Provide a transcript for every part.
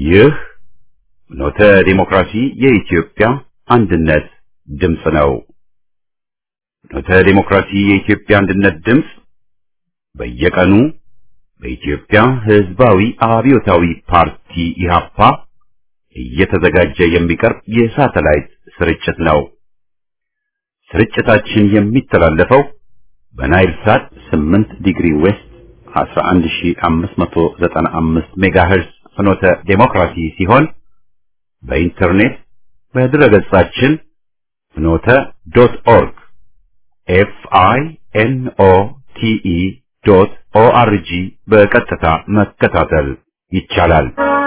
ይህ ኖተ ዲሞክራሲ የኢትዮጵያ አንድነት ድምፅ ነው። ኖተ ዲሞክራሲ የኢትዮጵያ አንድነት ድምፅ በየቀኑ በኢትዮጵያ ሕዝባዊ አብዮታዊ ፓርቲ ኢህአፓ እየተዘጋጀ የሚቀርብ የሳተላይት ስርጭት ነው። ስርጭታችን የሚተላለፈው በናይል ሳት 8 ዲግሪ ዌስት 11595 ሜጋሄርዝ ፍኖተ ዴሞክራሲ ሲሆን በኢንተርኔት በድረገጻችን ፍኖተ ዶት ኦርግ ኤፍ አይ ኤን ኦ ቲ ኢ ዶት ኦ አር ጂ በቀጥታ መከታተል ይቻላል።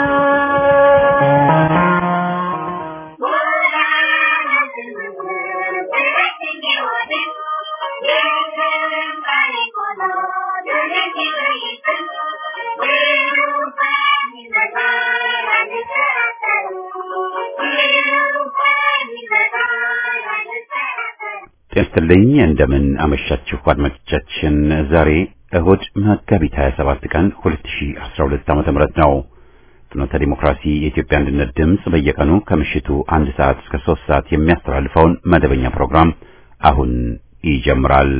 ጤንስትልኝ እንደምን አመሻችሁ አድማጮቻችን። ዛሬ እሁድ መጋቢት 27 ቀን 2012 ዓ.ም ነው። ፍኖተ ዲሞክራሲ የኢትዮጵያ አንድነት ድምፅ በየቀኑ ከምሽቱ አንድ ሰዓት እስከ ሶስት ሰዓት የሚያስተላልፈውን መደበኛ ፕሮግራም አሁን ይጀምራል።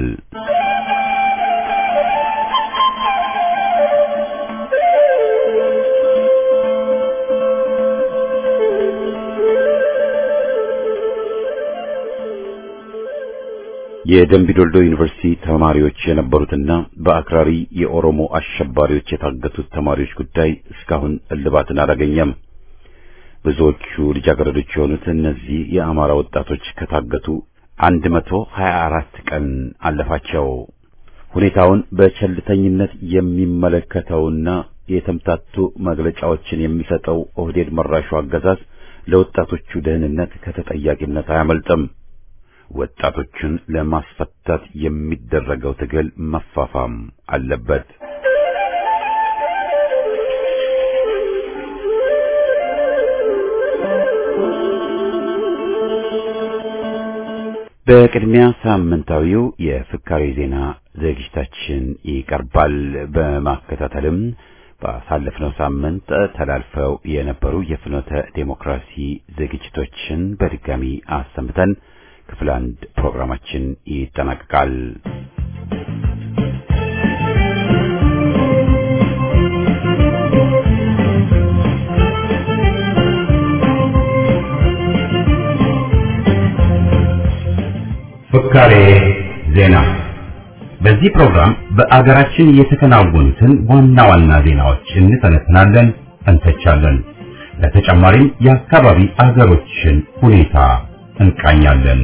የደምቢዶልዶ ዩኒቨርሲቲ ተማሪዎች የነበሩትና በአክራሪ የኦሮሞ አሸባሪዎች የታገቱት ተማሪዎች ጉዳይ እስካሁን እልባትን አላገኘም። ብዙዎቹ ልጃገረዶች የሆኑት እነዚህ የአማራ ወጣቶች ከታገቱ 124 ቀን አለፋቸው። ሁኔታውን በቸልተኝነት የሚመለከተውና የተምታቱ መግለጫዎችን የሚሰጠው ኦህዴድ መራሹ አገዛዝ ለወጣቶቹ ደህንነት ከተጠያቂነት አያመልጥም። ወጣቶችን ለማስፈታት የሚደረገው ትግል መፋፋም አለበት። በቅድሚያ ሳምንታዊው የፍካሬ ዜና ዝግጅታችን ይቀርባል። በማከታተልም ባሳለፍነው ሳምንት ተላልፈው የነበሩ የፍኖተ ዴሞክራሲ ዝግጅቶችን በድጋሚ አሰምተን ክፍል አንድ ፕሮግራማችን ይጠናቀቃል። ፍካሬ ዜና። በዚህ ፕሮግራም በአገራችን የተከናወኑትን ዋና ዋና ዜናዎች እንተነትናለን፣ እንተቻለን። ለተጨማሪም የአካባቢ አገሮችን ሁኔታ እንቃኛለን።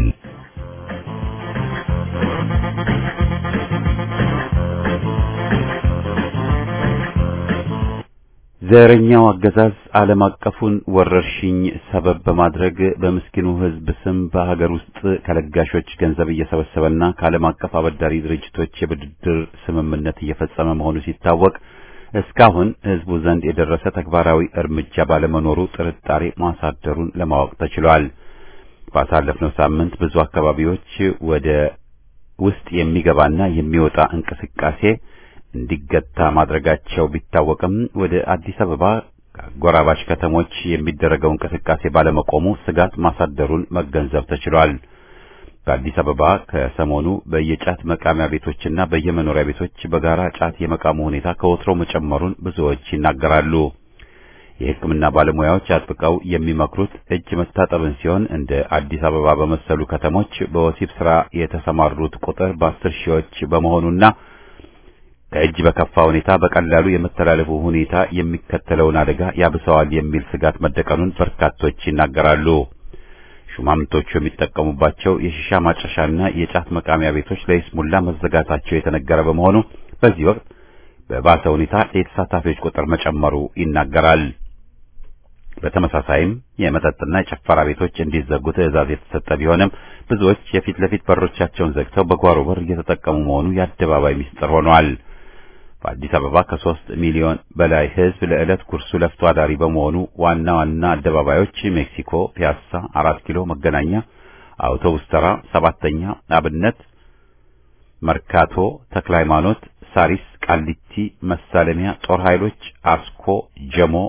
ዘረኛው አገዛዝ ዓለም አቀፉን ወረርሽኝ ሰበብ በማድረግ በምስኪኑ ሕዝብ ስም በሀገር ውስጥ ከለጋሾች ገንዘብ እየሰበሰበና ከዓለም አቀፍ አበዳሪ ድርጅቶች የብድር ስምምነት እየፈጸመ መሆኑ ሲታወቅ እስካሁን ሕዝቡ ዘንድ የደረሰ ተግባራዊ እርምጃ ባለመኖሩ ጥርጣሬ ማሳደሩን ለማወቅ ተችሏል። ባሳለፍነው ሳምንት ብዙ አካባቢዎች ወደ ውስጥ የሚገባና የሚወጣ እንቅስቃሴ እንዲገታ ማድረጋቸው ቢታወቅም ወደ አዲስ አበባ ከአጎራባች ከተሞች የሚደረገው እንቅስቃሴ ባለመቆሙ ስጋት ማሳደሩን መገንዘብ ተችሏል። በአዲስ አበባ ከሰሞኑ በየጫት መቃሚያ ቤቶችና በየመኖሪያ ቤቶች በጋራ ጫት የመቃሙ ሁኔታ ከወትሮ መጨመሩን ብዙዎች ይናገራሉ። የሕክምና ባለሙያዎች አጥብቀው የሚመክሩት እጅ መታጠብን ሲሆን እንደ አዲስ አበባ በመሰሉ ከተሞች በወሲብ ስራ የተሰማሩት ቁጥር በአስር ሺዎች በመሆኑና ከእጅ በከፋ ሁኔታ በቀላሉ የመተላለፉ ሁኔታ የሚከተለውን አደጋ ያብሰዋል የሚል ስጋት መደቀኑን በርካቶች ይናገራሉ። ሹማምንቶቹ የሚጠቀሙባቸው የሺሻ ማጨሻና የጫት መቃሚያ ቤቶች ለይስሙላ መዘጋታቸው የተነገረ በመሆኑ በዚህ ወቅት በባሰ ሁኔታ የተሳታፊዎች ቁጥር መጨመሩ ይናገራል። በተመሳሳይም የመጠጥና የጭፈራ ቤቶች እንዲዘጉ ትዕዛዝ የተሰጠ ቢሆንም ብዙዎች የፊት ለፊት በሮቻቸውን ዘግተው በጓሮ በር እየተጠቀሙ መሆኑ የአደባባይ ምስጢር ሆኗል። በአዲስ አበባ ከሶስት ሚሊዮን በላይ ሕዝብ ለዕለት ጉርሱ ለፍቶ አዳሪ በመሆኑ ዋና ዋና አደባባዮች ሜክሲኮ፣ ፒያሳ፣ አራት ኪሎ፣ መገናኛ፣ አውቶቡስ ተራ፣ ሰባተኛ፣ አብነት፣ መርካቶ፣ ተክለ ሃይማኖት፣ ሳሪስ፣ ቃሊቲ፣ መሳለሚያ፣ ጦር ኃይሎች፣ አስኮ፣ ጀሞ፣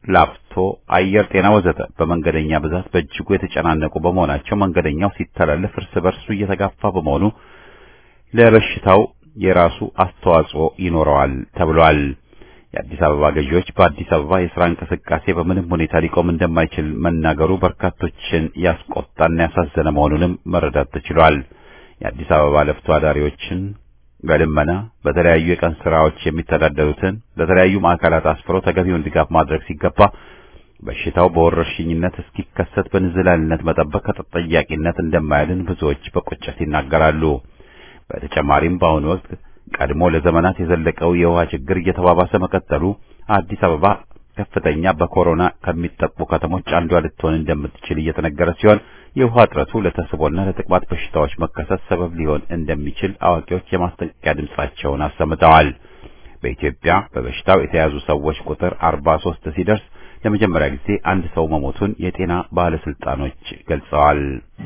ላፍቶ፣ አየር ጤና ወዘተ በመንገደኛ ብዛት በእጅጉ የተጨናነቁ በመሆናቸው መንገደኛው ሲተላለፍ እርስ በርሱ እየተጋፋ በመሆኑ ለበሽታው የራሱ አስተዋጽኦ ይኖረዋል ተብሏል። የአዲስ አበባ ገዢዎች በአዲስ አበባ የሥራ እንቅስቃሴ በምንም ሁኔታ ሊቆም እንደማይችል መናገሩ በርካቶችን ያስቆጣና ያሳዘነ መሆኑንም መረዳት ተችሏል። የአዲስ አበባ ለፍቶ አዳሪዎችን በልመና በተለያዩ የቀን ስራዎች የሚተዳደሩትን ለተለያዩ ማዕከላት አስፍሮ ተገቢውን ድጋፍ ማድረግ ሲገባ በሽታው በወረርሽኝነት እስኪከሰት በንዝላልነት መጠበቅ ከተጠያቂነት እንደማያድን ብዙዎች በቁጭት ይናገራሉ። በተጨማሪም በአሁኑ ወቅት ቀድሞ ለዘመናት የዘለቀው የውሃ ችግር እየተባባሰ መቀጠሉ አዲስ አበባ ከፍተኛ በኮሮና ከሚጠቁ ከተሞች አንዷ ልትሆን እንደምትችል እየተነገረ ሲሆን የውሃ እጥረቱ ለተስቦና ለተቅማጥ በሽታዎች መከሰት ሰበብ ሊሆን እንደሚችል አዋቂዎች የማስጠንቀቂያ ድምጻቸውን አሰምተዋል። በኢትዮጵያ በበሽታው የተያዙ ሰዎች ቁጥር 43 ሲደርስ ለመጀመሪያ ጊዜ አንድ ሰው መሞቱን የጤና ባለስልጣኖች ገልጸዋል።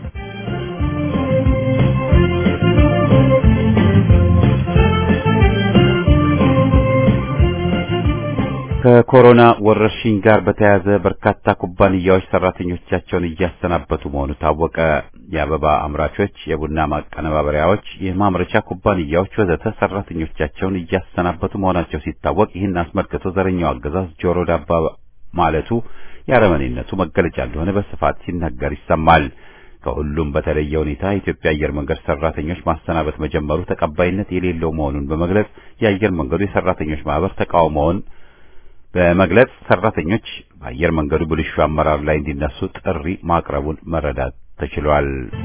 ከኮሮና ወረርሽኝ ጋር በተያያዘ በርካታ ኩባንያዎች ሰራተኞቻቸውን እያሰናበቱ መሆኑ ታወቀ። የአበባ አምራቾች፣ የቡና ማቀነባበሪያዎች፣ የማምረቻ ኩባንያዎች ወዘተ ሰራተኞቻቸውን እያሰናበቱ መሆናቸው ሲታወቅ ይህን አስመልክቶ ዘረኛው አገዛዝ ጆሮ ዳባ ማለቱ የአረመኔነቱ መገለጫ እንደሆነ በስፋት ሲነገር ይሰማል። ከሁሉም በተለየ ሁኔታ የኢትዮጵያ አየር መንገድ ሰራተኞች ማሰናበት መጀመሩ ተቀባይነት የሌለው መሆኑን በመግለጽ የአየር መንገዱ የሰራተኞች ማህበር ተቃውሞውን በመግለጽ ሰራተኞች በአየር መንገዱ ብልሹ አመራር ላይ እንዲነሱ ጥሪ ማቅረቡን መረዳት ተችሏል።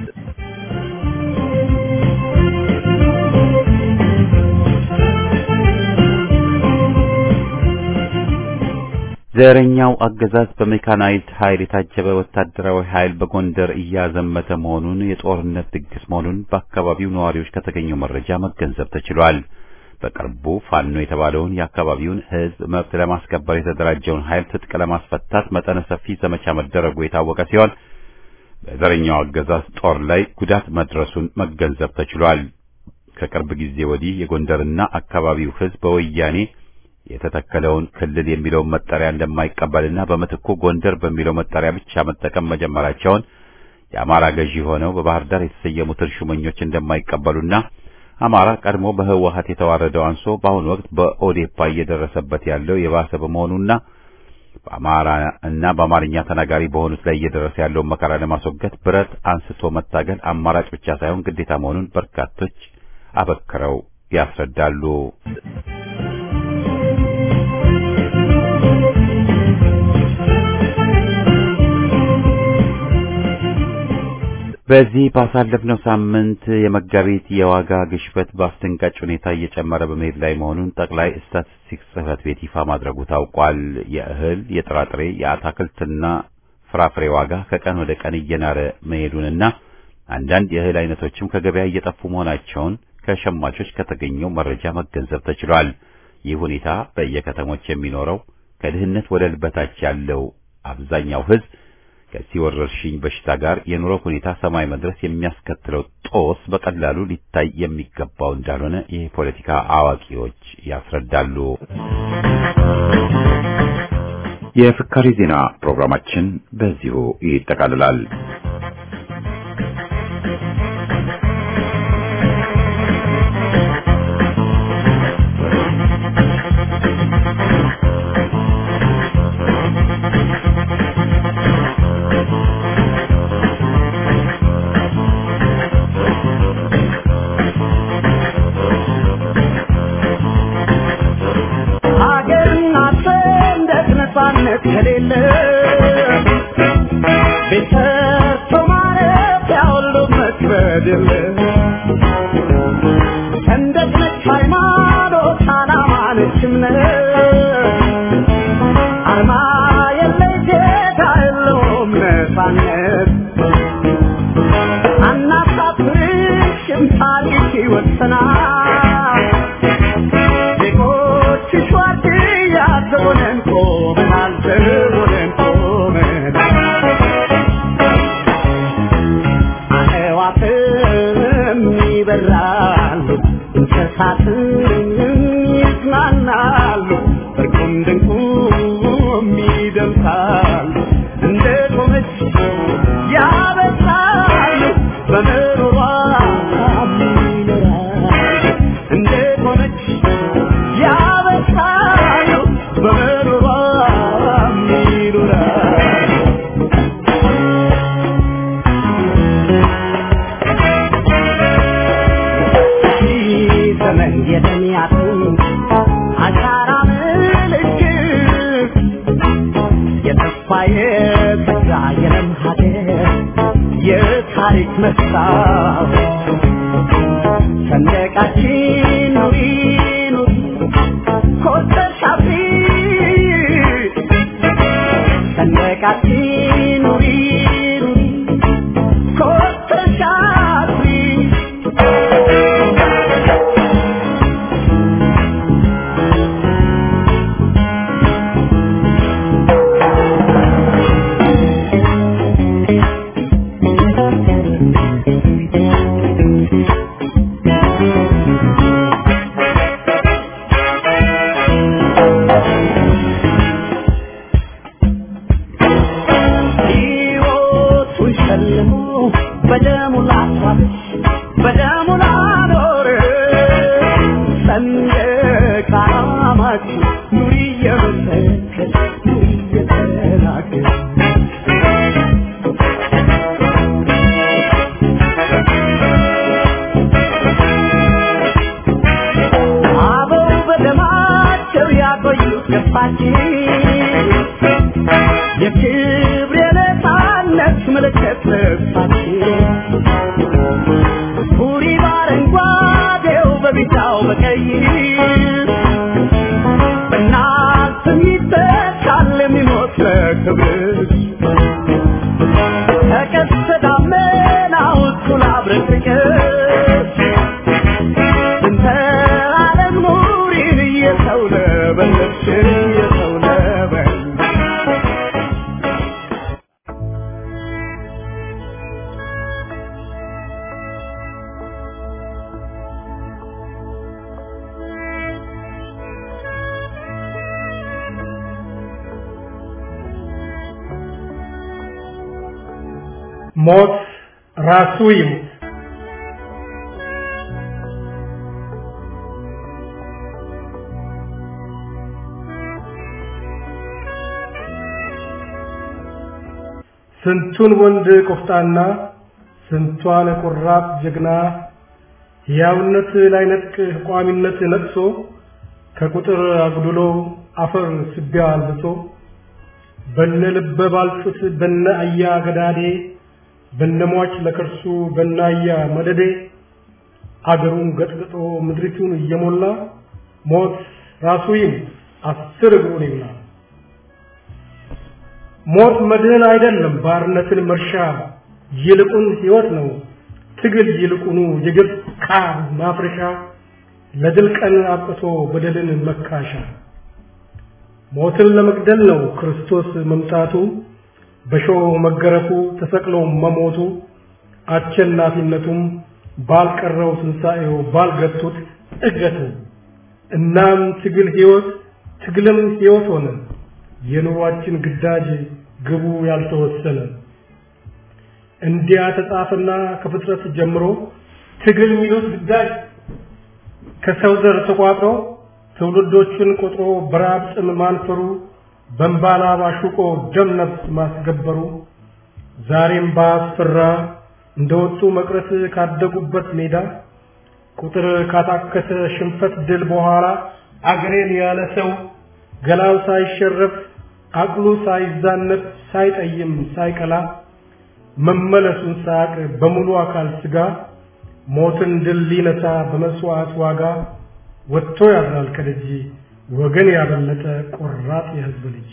ዘረኛው አገዛዝ በሜካናይዝድ ኃይል የታጀበ ወታደራዊ ኃይል በጎንደር እያዘመተ መሆኑን የጦርነት ድግስ መሆኑን በአካባቢው ነዋሪዎች ከተገኘው መረጃ መገንዘብ ተችሏል። በቅርቡ ፋኖ የተባለውን የአካባቢውን ሕዝብ መብት ለማስከበር የተደራጀውን ኃይል ትጥቅ ለማስፈታት መጠነ ሰፊ ዘመቻ መደረጉ የታወቀ ሲሆን በዘረኛው አገዛዝ ጦር ላይ ጉዳት መድረሱን መገንዘብ ተችሏል። ከቅርብ ጊዜ ወዲህ የጎንደርና አካባቢው ሕዝብ በወያኔ የተተከለውን ክልል የሚለውን መጠሪያ እንደማይቀበልና በምትኩ ጎንደር በሚለው መጠሪያ ብቻ መጠቀም መጀመራቸውን የአማራ ገዢ ሆነው በባህር ዳር የተሰየሙትን ሹመኞች እንደማይቀበሉና አማራ ቀድሞ በህወሓት የተዋረደው አንሶ በአሁኑ ወቅት በኦዴፓ እየደረሰበት ያለው የባሰ በመሆኑና በአማራ እና በአማርኛ ተናጋሪ በሆኑት ላይ እየደረሰ ያለውን መከራ ለማስወገድ ብረት አንስቶ መታገል አማራጭ ብቻ ሳይሆን ግዴታ መሆኑን በርካቶች አበክረው ያስረዳሉ። በዚህ ባሳለፍነው ሳምንት የመጋቢት የዋጋ ግሽበት በአስደንጋጭ ሁኔታ እየጨመረ በመሄድ ላይ መሆኑን ጠቅላይ ስታቲስቲክስ ጽሕፈት ቤት ይፋ ማድረጉ ታውቋል። የእህል፣ የጥራጥሬ፣ የአታክልትና ፍራፍሬ ዋጋ ከቀን ወደ ቀን እየናረ መሄዱንና አንዳንድ የእህል አይነቶችም ከገበያ እየጠፉ መሆናቸውን ከሸማቾች ከተገኘው መረጃ መገንዘብ ተችሏል። ይህ ሁኔታ በየከተሞች የሚኖረው ከድህነት ወለል በታች ያለው አብዛኛው ሕዝብ ከዚህ ወረርሽኝ በሽታ ጋር የኑሮ ሁኔታ ሰማይ መድረስ የሚያስከትለው ጦስ በቀላሉ ሊታይ የሚገባው እንዳልሆነ የፖለቲካ አዋቂዎች ያስረዳሉ። የፍካሪ ዜና ፕሮግራማችን በዚሁ ይጠቃልላል። ከሌለ ቤት ሰርቶ ማረፊያ ሁሉ መክበድ የለ ሰንደቅ ነች ሃይማኖት፣ ዓላማ ነች እምነት አርማ የለሽ ጌታ የለውም ነፃነት አናሳፍርሽም ታሪክ ይወሰናል ዜጎችሽ ዋርድያ ዘቦነን ቆመናል ዘቦነን ቆመናል የታሪክ መስታወት ሰንደቃችን ኑሪ ኑሪ ኮርተሽ አብሪ ሰንደቃችን ኑሪ ኑሪ ኮርተሽ አብሪ ሕይወቱን ሸልሞ በደሙ ላስዋበች በደሙ ላኖር ሰንደቅ ዓላማችን ኑሪ እየመሰከር ኑሪ እየተናገር አበው በደማቸው ያቆዩት ገፋችን የክብር የነፃነት ምልክት ልብሳችን ቡሪ በአረንጓዴው በቢጫው በቀይ በእናትም ይተካል የሚሞት ለክብርሽ ተቀስተ ደመናው እኩል አብረቅርቅሽ እንተ ዓለም ኑሪን እየሰው ለበለብሽ እየሰው ለበለብሽ ሞት ራሱ ይሙት። ስንቱን ወንድ ቆፍጣና ስንቷን ቆራጥ ጀግና ሕያውነት ላይ ነጥቅ ቋሚነት ነቅሶ ከቁጥር አጉድሎ አፈር ስቢያ አልብሶ በነ ልበ ባልጩት በነ አያ ገዳዴ በነሟች ለከርሱ በናያ መደዴ አገሩን ገጥግጦ ምድሪቱን እየሞላ ሞት ራሱ ይሙት አስር እግሩን ይብላ። ሞት መድህን አይደለም ባርነትን መርሻ ይልቁን ሕይወት ነው ትግል ይልቁኑ የግብ ካብ ማፍረሻ ለድል ቀን አብቅቶ በደልን መካሻ ሞትን ለመግደል ነው ክርስቶስ መምጣቱ በሾህ መገረፉ ተሰቅሎ መሞቱ አሸናፊነቱም ባልቀረው ትንሣኤው ባልገቱት እገቱ እናም ትግል ሕይወት ትግልም ሕይወት ሆነ የኑሯችን ግዳጅ ግቡ ያልተወሰነ እንዲያ ተጻፈና ከፍጥረት ጀምሮ ትግል የሚሉት ግዳጅ ከሰው ዘር ተቋጥሮ ትውልዶችን ቆጥሮ በራብ ጥም ማንፈሩ በንባላ ባሹቆ ደም ነፍስ ማስገበሩ ዛሬም ባስፈራ እንደወጡ መቅረት ካደጉበት ሜዳ ቁጥር ካታከተ ሽንፈት ድል በኋላ አገሬን ያለ ሰው ገላው ሳይሸረፍ አቅሉ ሳይዛነፍ ሳይጠይም ሳይቀላ መመለሱን ሳያቅ በሙሉ አካል ስጋ ሞትን ድል ሊነሳ በመስዋዕት ዋጋ ወጥቶ ያድራል ከደጅ ወገን ያበለጠ ቆራጥ የህዝብ ልጅ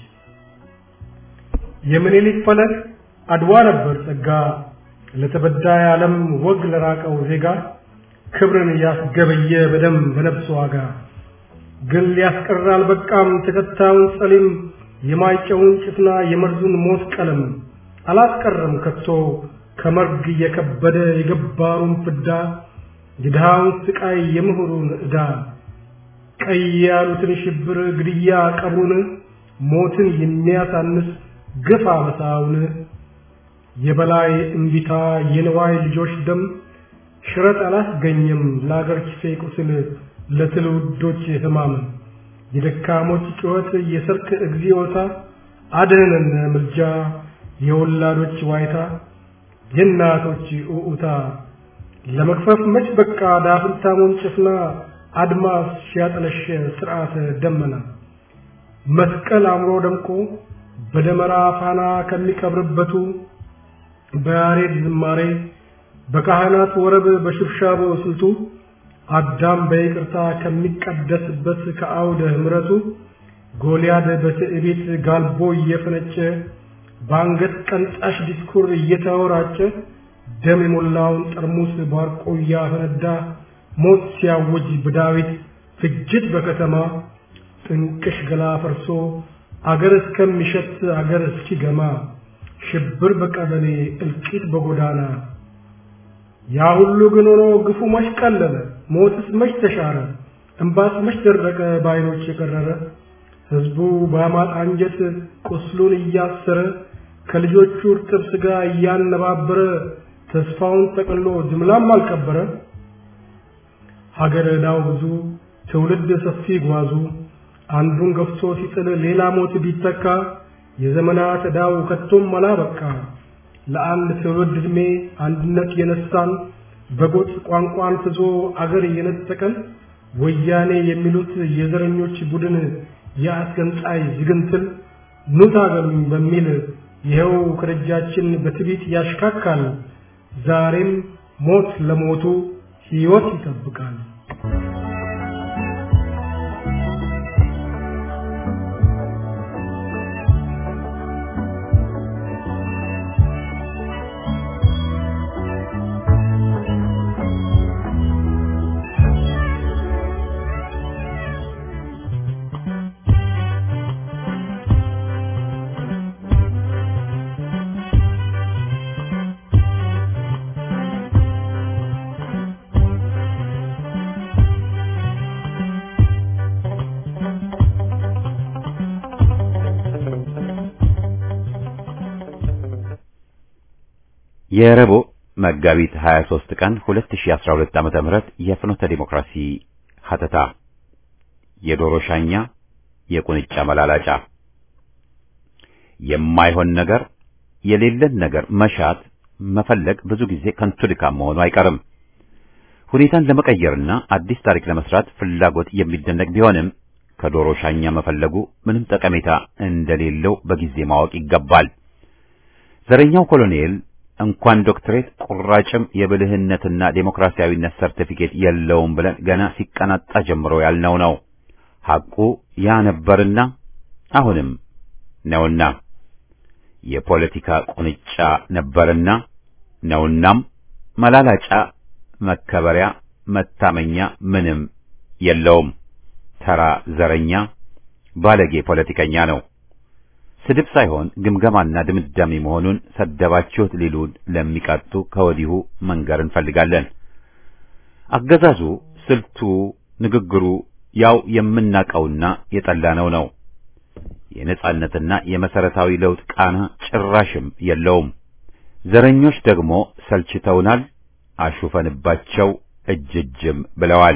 የምኒልክ ፈለግ አድዋ ነበር ጸጋ ለተበዳይ ዓለም ወግ ለራቀው ዜጋ ክብርን ያስገበየ በደም በነፍስ ዋጋ ግን ሊያስቀር አልበቃም ተከታዩን ጸሊም የማይጨውን ጭፍና የመርዙን ሞት ቀለም አላስቀረም ከቶ ከመርግ የከበደ የገባሩን ፍዳ የድሃውን ስቃይ የምሁሩን ዕዳ ቀይ ያሉትን ሽብር ግድያ ቀብሩን ሞትን የሚያሳንስ ግፍ አበሳውን የበላይ እምቢታ የንዋይ ልጆች ደም ሽረት አላስገኘም ለአገር ኪሴ ቁስል ለትውልዶች ህማም የደካሞች ጩኸት የሰርክ እግዚኦታ አድነን ምልጃ የወላዶች ዋይታ የእናቶች ኡኡታ ለመክፈፍ መች በቃ ዳፍንታሙን ጭፍና አድማስ ሲያጠለሸ ስርዓተ ደመና መስቀል አምሮ ደምቆ በደመራ ፋና ከሚቀብርበቱ በያሬድ ዝማሬ በካህናት ወረብ በሽብሻቦ ስልቱ አዳም በይቅርታ ከሚቀደስበት ከአውደ ምሕረቱ ጎልያድ በትዕቢት ጋልቦ እየፈነጨ በአንገት ቀንጣሽ ዲስኩር እየተወራጨ ደም የሞላውን ጠርሙስ ባርቆ እያፈነዳ ሞት ሲያውጅ በዳዊት ፍጅት በከተማ ጥንቅሽ ገላ ፈርሶ አገር እስከሚሸት አገር እስኪገማ ሽብር በቀበሌ እልቂት በጎዳና ያ ሁሉ ግን ሆኖ ግፉ መች ቀለለ ሞትስ መች ተሻረ እምባስ መች ደረቀ በዓይኖች የቀረረ ሕዝቡ በአማጥ አንጀት ቁስሉን እያሰረ ከልጆቹ እርጥብ ሥጋ እያነባበረ ተስፋውን ጠቅሎ ጅምላም አልቀበረ ሀገር ዕዳው ብዙ ትውልድ ሰፊ ጓዙ አንዱን ገፍቶ ሲጥል ሌላ ሞት ቢተካ የዘመናት ዕዳው ከቶም አላበቃ ለአንድ ትውልድ ዕድሜ አንድነት የነሳን በጎጥ ቋንቋን ፍዞ አገር የነጠቀን ወያኔ የሚሉት የዘረኞች ቡድን የአስገንጣይ ዝግንትል ኑ ታገሉኝ በሚል ይኸው ከደጃችን በትዕቢት ያሽካካል። ዛሬም ሞት ለሞቱ ሕይወት ይጠብቃል። የረቡዕ መጋቢት 23 ቀን 2012 ዓመተ ምህረት የፍኖተ ዲሞክራሲ ሀተታ የዶሮ ሻኛ የቁንጫ መላላጫ የማይሆን ነገር የሌለን ነገር መሻት መፈለግ ብዙ ጊዜ ከንቱ ድካም መሆኑ አይቀርም። ሁኔታን ለመቀየርና አዲስ ታሪክ ለመስራት ፍላጎት የሚደነቅ ቢሆንም ከዶሮ ሻኛ መፈለጉ ምንም ጠቀሜታ እንደሌለው በጊዜ ማወቅ ይገባል። ዘረኛው ኮሎኔል እንኳን ዶክትሬት ቁራጭም የብልህነትና ዴሞክራሲያዊነት ሰርቲፊኬት የለውም ብለን ገና ሲቀናጣ ጀምሮ ያልነው ነው። ሐቁ ያ ነበርና አሁንም ነውና የፖለቲካ ቁንጫ ነበርና ነውናም መላላጫ መከበሪያ መታመኛ ምንም የለውም። ተራ ዘረኛ ባለጌ ፖለቲከኛ ነው። ስድብ ሳይሆን ግምገማና ድምዳሜ መሆኑን ሰደባችሁት ሊሉን ለሚቀጡ ከወዲሁ መንገር እንፈልጋለን። አገዛዙ፣ ስልቱ፣ ንግግሩ ያው የምናቀውና የጠላነው ነው። የነጻነትና የመሰረታዊ ለውጥ ቃና ጭራሽም የለውም። ዘረኞች ደግሞ ሰልችተውናል፣ አሹፈንባቸው እጅጅም ብለዋል።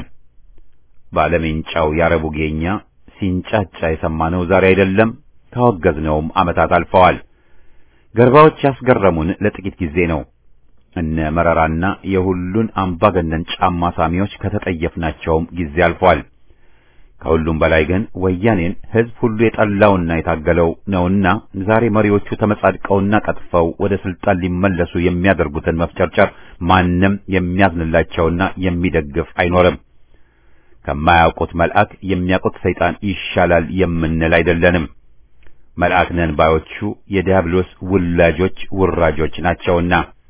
ባለሜንጫው ያረቡ ጌኛ ሲንጫጫ የሰማነው ዛሬ አይደለም። ካወገዝነውም ዓመታት አልፈዋል። ገርባዎች ያስገረሙን ለጥቂት ጊዜ ነው። እነ መረራና የሁሉን አምባገነን ጫማ ሳሚዎች ከተጠየፍናቸውም ጊዜ አልፏል። ከሁሉም በላይ ግን ወያኔን ሕዝብ ሁሉ የጠላውና የታገለው ነውና ዛሬ መሪዎቹ ተመጻድቀውና ቀጥፈው ወደ ስልጣን ሊመለሱ የሚያደርጉትን መፍጨርጨር ማንም የሚያዝንላቸውና የሚደግፍ አይኖርም። ከማያውቁት መልአክ የሚያውቁት ሰይጣን ይሻላል የምንል አይደለንም። መልአክ ነን ባዮቹ የዲያብሎስ ውላጆች ውራጆች ናቸውና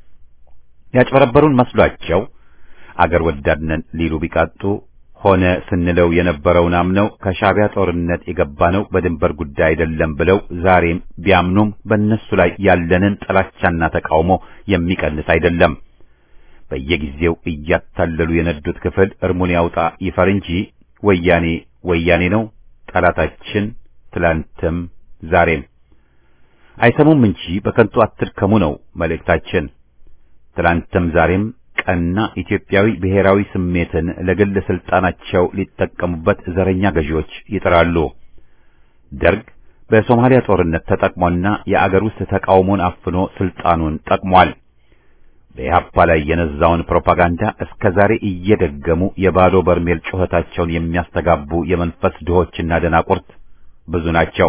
ያጭበረበሩን መስሏቸው አገር ወዳድ ነን ሊሉ ቢቃጡ ሆነ ስንለው የነበረውን አምነው ከሻዕቢያ ጦርነት የገባነው በድንበር ጉዳይ አይደለም ብለው ዛሬም ቢያምኑም በእነሱ ላይ ያለንን ጥላቻና ተቃውሞ የሚቀንስ አይደለም። በየጊዜው እያታለሉ የነዱት ክፍል እርሙን ያውጣ ይፈር እንጂ ወያኔ ወያኔ ነው ጠላታችን ትላንትም ዛሬም አይሰሙም እንጂ በከንቱ አትድከሙ ነው መልእክታችን። ትላንትም ዛሬም ቀና ኢትዮጵያዊ ብሔራዊ ስሜትን ለግል ስልጣናቸው ሊጠቀሙበት ዘረኛ ገዢዎች ይጥራሉ። ደርግ በሶማሊያ ጦርነት ተጠቅሞና የአገር ውስጥ ተቃውሞን አፍኖ ስልጣኑን ጠቅሟል። በኢህአፓ ላይ የነዛውን ፕሮፓጋንዳ እስከ ዛሬ እየደገሙ የባዶ በርሜል ጩኸታቸውን የሚያስተጋቡ የመንፈስ ድሆችና ደናቁርት ብዙ ናቸው።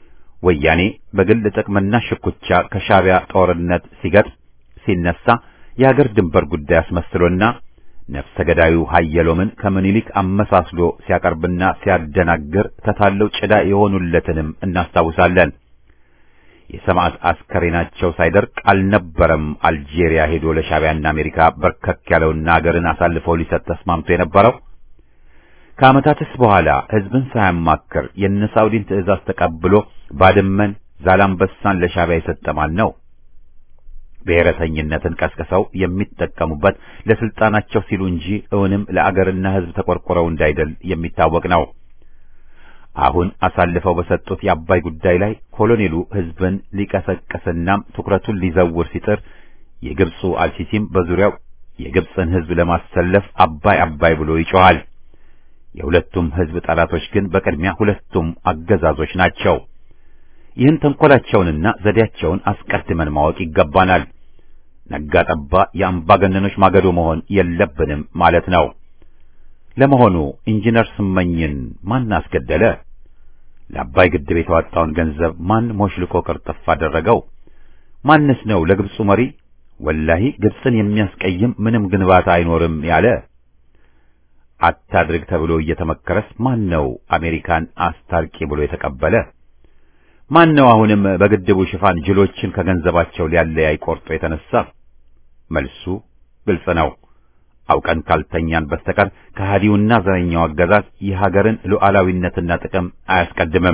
ወያኔ በግል ጥቅምና ሽኩቻ ከሻዕቢያ ጦርነት ሲገጥም ሲነሳ የአገር ድንበር ጉዳይ አስመስሎና ነፍሰ ገዳዩ ሀየሎምን ከምኒልክ አመሳስሎ ሲያቀርብና ሲያደናግር ተታለው ጭዳ የሆኑለትንም እናስታውሳለን። የሰማዕት አስከሬናቸው ሳይደርቅ አልነበረም አልጄሪያ ሄዶ ለሻዕቢያና አሜሪካ በርከክ ያለውና አገርን አሳልፈው ሊሰጥ ተስማምቶ የነበረው። ከዓመታትስ በኋላ ሕዝብን ሳያማክር የነ ሳውዲን ትዕዛዝ ተቀብሎ ባድመን፣ ዛላምበሳን ለሻዕቢያ የሰጠ ማን ነው? ብሔረተኝነትን ቀስቅሰው የሚጠቀሙበት ለስልጣናቸው ሲሉ እንጂ እውንም ለአገርና ሕዝብ ተቆርቆረው እንዳይደል የሚታወቅ ነው። አሁን አሳልፈው በሰጡት የአባይ ጉዳይ ላይ ኮሎኔሉ ሕዝብን ሊቀሰቅስናም ትኩረቱን ሊዘውር ሲጥር የግብፁ አልሲሲም በዙሪያው የግብፅን ሕዝብ ለማሰለፍ አባይ አባይ ብሎ ይጮኻል። የሁለቱም ሕዝብ ጠላቶች ግን በቅድሚያ ሁለቱም አገዛዞች ናቸው። ይህን ተንኮላቸውንና ዘዴያቸውን አስቀድመን ማወቅ ይገባናል። ነጋ ጠባ የአምባገነኖች ማገዶ መሆን የለብንም ማለት ነው። ለመሆኑ ኢንጂነር ስመኝን ማን አስገደለ? ለአባይ ግድብ የተዋጣውን ገንዘብ ማን ሞሽልኮ ቅርጥፍ አደረገው? ማንስ ነው ለግብፁ መሪ ወላሂ ግብፅን የሚያስቀይም ምንም ግንባታ አይኖርም ያለ? አታድርግ ተብሎ እየተመከረስ ማን ነው አሜሪካን አስታርቂ ብሎ የተቀበለ? ማን ነው አሁንም በግድቡ ሽፋን ጅሎችን ከገንዘባቸው ሊያለያይ ቆርጦ የተነሳ? መልሱ ግልጽ ነው። አውቀን ካልተኛን በስተቀር ከሃዲውና ዘረኛው አገዛዝ የሀገርን ሉዓላዊነትና ጥቅም አያስቀድምም።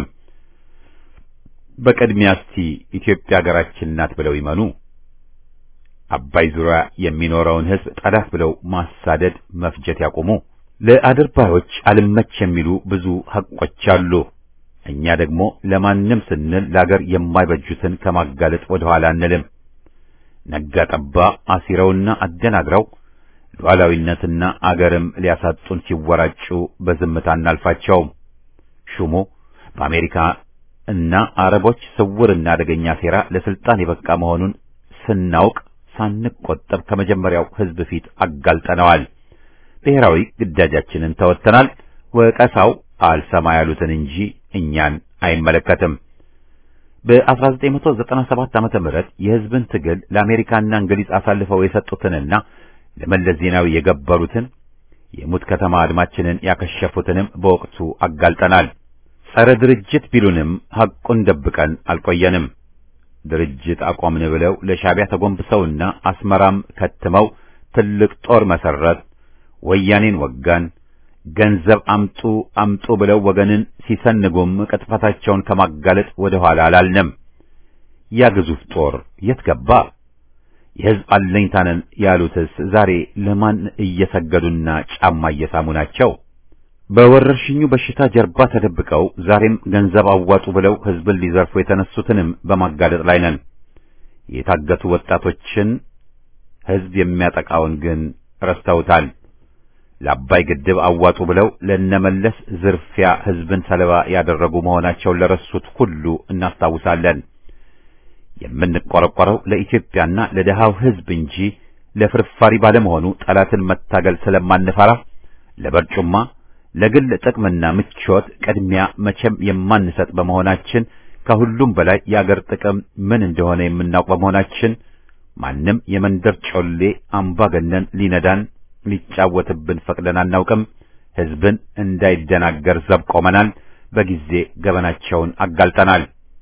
በቅድሚያ እስቲ ኢትዮጵያ ሀገራችን ናት ብለው ይመኑ። አባይ ዙሪያ የሚኖረውን ሕዝብ ጠላት ብለው ማሳደድ፣ መፍጀት ያቁሙ። ለአድርባዮች አልመች የሚሉ ብዙ ሐቆች አሉ። እኛ ደግሞ ለማንም ስንል ለአገር የማይበጁትን ከማጋለጥ ወደ ኋላ አንልም። ነጋ ጠባ አሲረውና አደናግረው ሉዓላዊነትና አገርም ሊያሳጡን ሲወራጩ በዝምታ እናልፋቸውም። ሹሙ በአሜሪካ እና አረቦች ስውርና አደገኛ ሴራ ለስልጣን የበቃ መሆኑን ስናውቅ ሳንቆጠብ ከመጀመሪያው ሕዝብ ፊት አጋልጠነዋል። ብሔራዊ ግዳጃችንን ተወጥተናል። ወቀሳው አልሰማ ያሉትን እንጂ እኛን አይመለከትም። በ1997 ዓመተ ምህረት የሕዝብን ትግል ለአሜሪካና እንግሊዝ አሳልፈው የሰጡትንና ለመለስ ዜናዊ የገበሩትን የሙት ከተማ አድማችንን ያከሸፉትንም በወቅቱ አጋልጠናል። ጸረ ድርጅት ቢሉንም ሐቁን ደብቀን አልቆየንም። ድርጅት አቆምን ብለው ለሻዕቢያ ተጎንብሰውና አስመራም ከትመው ትልቅ ጦር መሰረት ወያኔን ወጋን፣ ገንዘብ አምጡ አምጡ ብለው ወገንን ሲሰንጉም ቅጥፈታቸውን ከማጋለጥ ወደ ኋላ አላልንም። ያ ግዙፍ ጦር የት ገባ? የሕዝብ አለኝታነን ያሉትስ ዛሬ ለማን እየሰገዱና ጫማ እየሳሙ ናቸው? በወረርሽኙ በሽታ ጀርባ ተደብቀው ዛሬም ገንዘብ አዋጡ ብለው ሕዝብን ሊዘርፉ የተነሱትንም በማጋለጥ ላይ ነን። የታገቱ ወጣቶችን ሕዝብ የሚያጠቃውን ግን ረስተውታል። ለአባይ ግድብ አዋጡ ብለው ለነመለስ ዝርፊያ ሕዝብን ሰለባ ያደረጉ መሆናቸውን ለረሱት ሁሉ እናስታውሳለን። የምንቆረቆረው ለኢትዮጵያና ለደሃው ሕዝብ እንጂ ለፍርፋሪ ባለመሆኑ ጠላትን መታገል ስለማንፈራ ለበርጩማ ለግል ጥቅምና ምቾት ቅድሚያ መቼም የማንሰጥ በመሆናችን ከሁሉም በላይ የአገር ጥቅም ምን እንደሆነ የምናውቅ በመሆናችን ማንም የመንደር ጮሌ አምባገነን ሊነዳን ሊጫወትብን ፈቅደን አናውቅም። ሕዝብን እንዳይደናገር ዘብ ቆመናል። በጊዜ ገበናቸውን አጋልጠናል።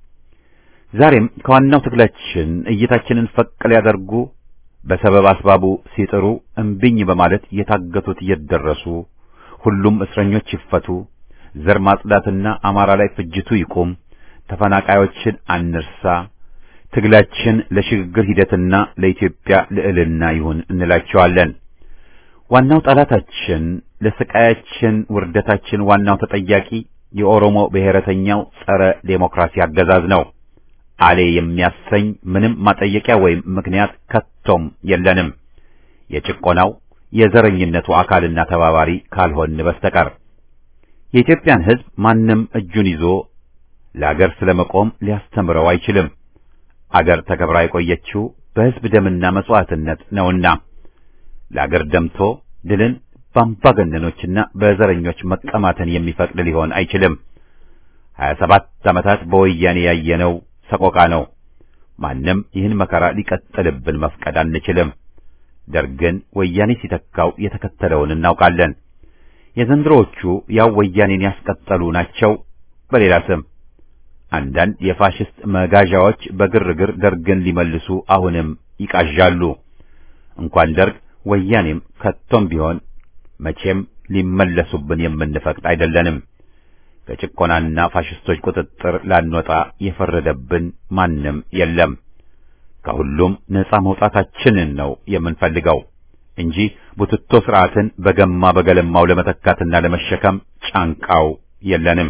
ዛሬም ከዋናው ትግላችን እይታችንን ፈቅ ሊያደርጉ በሰበብ አስባቡ ሲጥሩ እምቢኝ በማለት የታገቱት እየደረሱ ሁሉም እስረኞች ይፈቱ፣ ዘር ማጽዳትና አማራ ላይ ፍጅቱ ይቁም፣ ተፈናቃዮችን አንርሳ፣ ትግላችን ለሽግግር ሂደትና ለኢትዮጵያ ልዕልና ይሁን እንላቸዋለን። ዋናው ጠላታችን ለስቃያችን ውርደታችን ዋናው ተጠያቂ የኦሮሞ ብሔረተኛው ጸረ ዴሞክራሲ አገዛዝ ነው። አሌ የሚያሰኝ ምንም ማጠየቂያ ወይም ምክንያት ከቶም የለንም። የጭቆናው የዘረኝነቱ አካልና ተባባሪ ካልሆን በስተቀር የኢትዮጵያን ሕዝብ ማንም እጁን ይዞ ለአገር ስለመቆም ሊያስተምረው አይችልም። አገር ተከብራ የቆየችው በሕዝብ ደምና መስዋዕትነት ነውና ለአገር ደምቶ ድልን በአምባገነኖችና በዘረኞች መቀማትን የሚፈቅድ ሊሆን አይችልም። ሀያ ሰባት ዓመታት በወያኔ ያየነው ሰቆቃ ነው። ማንም ይህን መከራ ሊቀጥልብን መፍቀድ አንችልም። ደርግን ወያኔ ሲተካው የተከተለውን እናውቃለን። የዘንድሮዎቹ ያው ወያኔን ያስቀጠሉ ናቸው በሌላ ስም። አንዳንድ የፋሽስት መጋዣዎች በግርግር ደርግን ሊመልሱ አሁንም ይቃዣሉ። እንኳን ደርግ ወያኔም ከቶም ቢሆን መቼም ሊመለሱብን የምንፈቅድ አይደለንም። ከጭቆናና ፋሽስቶች ቁጥጥር ላንወጣ የፈረደብን ማንም የለም። ከሁሉም ነፃ መውጣታችንን ነው የምንፈልገው እንጂ ቡትቶ ስርዓትን በገማ በገለማው ለመተካትና ለመሸከም ጫንቃው የለንም።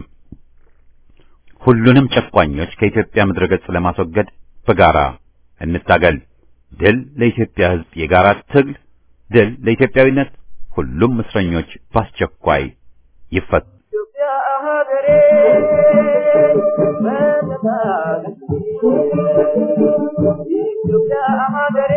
ሁሉንም ጨቋኞች ከኢትዮጵያ ምድረ ገጽ ለማስወገድ በጋራ እንታገል። ድል ለኢትዮጵያ ሕዝብ የጋራ ትግል፣ ድል ለኢትዮጵያዊነት። ሁሉም እስረኞች በአስቸኳይ ይፈቱ። ኢትዮጵያ ሀገሬ ኢትዮጵያ ሀገሬ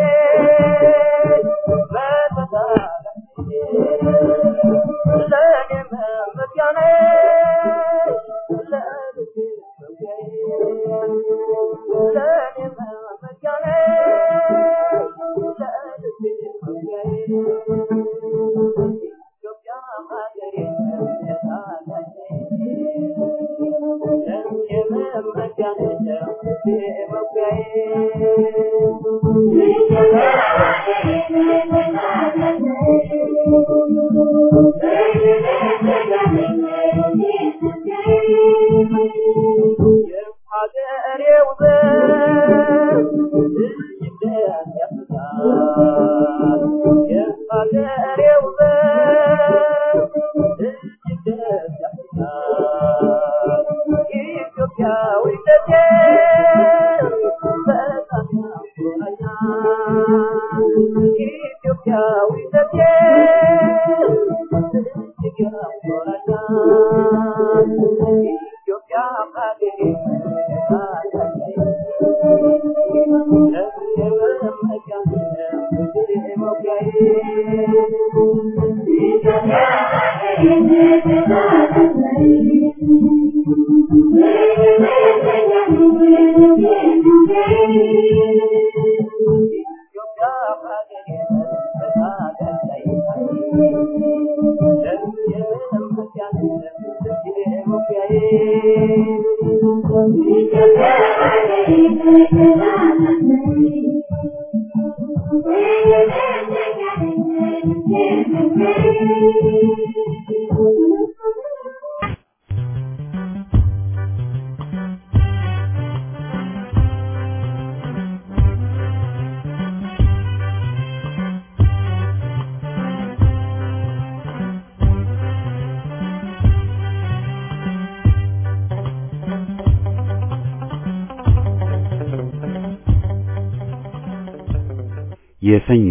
የሰኞ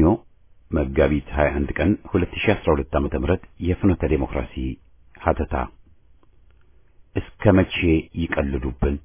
መጋቢት 21 ቀን 2012 ዓ.ም የፍኖተ ዴሞክራሲ ሀተታ እስከ መቼ ይቀልዱብን?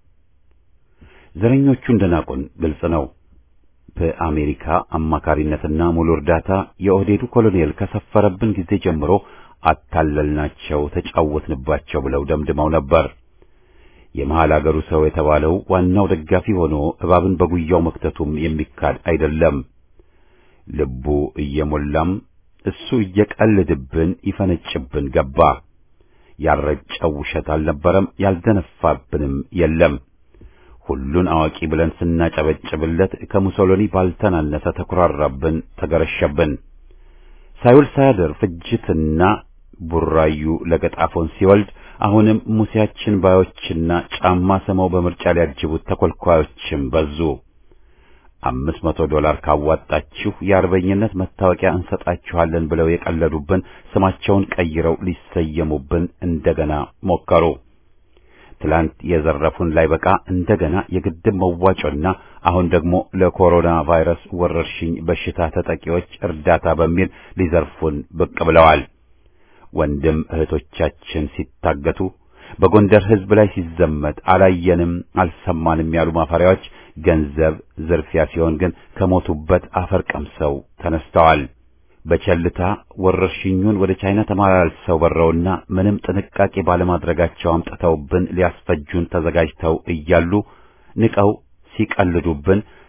ዘረኞቹ እንደናቁን ግልጽ ነው። በአሜሪካ አማካሪነትና ሙሉ እርዳታ የኦህዴዱ ኮሎኔል ከሰፈረብን ጊዜ ጀምሮ አታለልናቸው፣ ተጫወትንባቸው ብለው ደምድመው ነበር። የመሃል አገሩ ሰው የተባለው ዋናው ደጋፊ ሆኖ እባብን በጉያው መክተቱም የሚካድ አይደለም። ልቡ እየሞላም እሱ እየቀልድብን ይፈነጭብን ገባ። ያልረጨው ውሸት አልነበረም፣ ያልደነፋብንም የለም። ሁሉን አዋቂ ብለን ስናጨበጭብለት ከሙሶሎኒ ባልተናነሰ ተኩራራብን፣ ተገረሸብን። ሳይውል ሳያድር ፍጅትና ቡራዩ ለገጣፎን ሲወልድ አሁንም ሙሴያችን ባዮችና ጫማ ስመው በምርጫ ሊያጅቡት ተኮልኳዮችም በዙ። አምስት መቶ ዶላር ካዋጣችሁ የአርበኝነት መታወቂያ እንሰጣችኋለን ብለው የቀለዱብን ስማቸውን ቀይረው ሊሰየሙብን እንደገና ሞከሩ። ትላንት የዘረፉን ላይ በቃ እንደገና የግድብ መዋጮና አሁን ደግሞ ለኮሮና ቫይረስ ወረርሽኝ በሽታ ተጠቂዎች እርዳታ በሚል ሊዘርፉን ብቅ ብለዋል። ወንድም እህቶቻችን ሲታገቱ በጎንደር ሕዝብ ላይ ሲዘመት አላየንም አልሰማንም ያሉ ማፈሪያዎች ገንዘብ ዝርፊያ ሲሆን ግን ከሞቱበት አፈር ቀምሰው ተነስተዋል። በቸልታ ወረርሽኙን ወደ ቻይና ተመላልሰው በረውና ምንም ጥንቃቄ ባለማድረጋቸው አምጥተውብን ሊያስፈጁን ተዘጋጅተው እያሉ ንቀው ሲቀልዱብን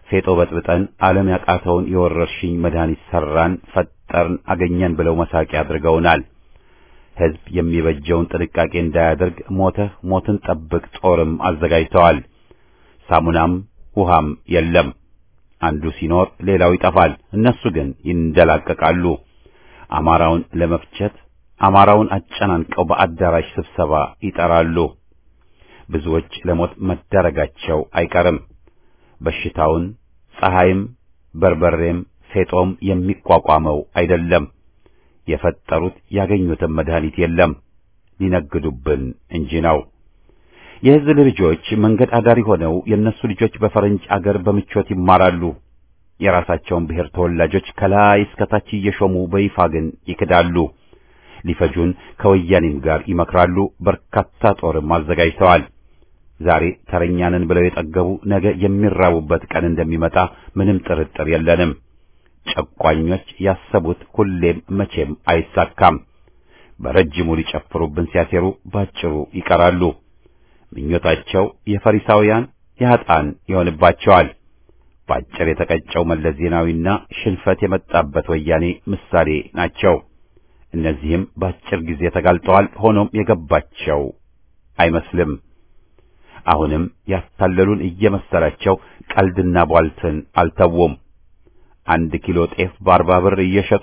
ፌጦ በጥብጠን ዓለም ያቃተውን የወረርሽኝ መድኃኒት ሰራን፣ ፈጠርን፣ አገኘን ብለው መሳቂያ አድርገውናል። ሕዝብ የሚበጀውን ጥንቃቄ እንዳያደርግ ሞተህ ሞትን ጠብቅ ጦርም አዘጋጅተዋል። ሳሙናም ውሃም የለም። አንዱ ሲኖር ሌላው ይጠፋል። እነሱ ግን ይንደላቀቃሉ። አማራውን ለመፍጀት አማራውን አጨናንቀው በአዳራሽ ስብሰባ ይጠራሉ። ብዙዎች ለሞት መዳረጋቸው አይቀርም። በሽታውን ፀሐይም በርበሬም ፌጦም የሚቋቋመው አይደለም። የፈጠሩት ያገኙትን መድኃኒት የለም፣ ሊነግዱብን እንጂ ነው። የሕዝብ ልጆች መንገድ አዳሪ ሆነው የእነሱ ልጆች በፈረንጅ አገር በምቾት ይማራሉ። የራሳቸውን ብሔር ተወላጆች ከላይ እስከ ታች እየሾሙ በይፋ ግን ይክዳሉ። ሊፈጁን ከወያኔም ጋር ይመክራሉ። በርካታ ጦርም አዘጋጅተዋል። ዛሬ ተረኛንን ብለው የጠገቡ ነገ የሚራቡበት ቀን እንደሚመጣ ምንም ጥርጥር የለንም። ጨቋኞች ያሰቡት ሁሌም መቼም አይሳካም። በረጅሙ ሊጨፍሩብን ሲያሴሩ ባጭሩ ይቀራሉ። ምኞታቸው የፈሪሳውያን የኃጥአን ይሆንባቸዋል። ባጭር የተቀጨው መለስ ዜናዊና ሽንፈት የመጣበት ወያኔ ምሳሌ ናቸው። እነዚህም ባጭር ጊዜ ተጋልጠዋል። ሆኖም የገባቸው አይመስልም። አሁንም ያታለሉን እየመሰላቸው ቀልድና ቧልትን አልተውም። አንድ ኪሎ ጤፍ በአርባ ብር እየሸጡ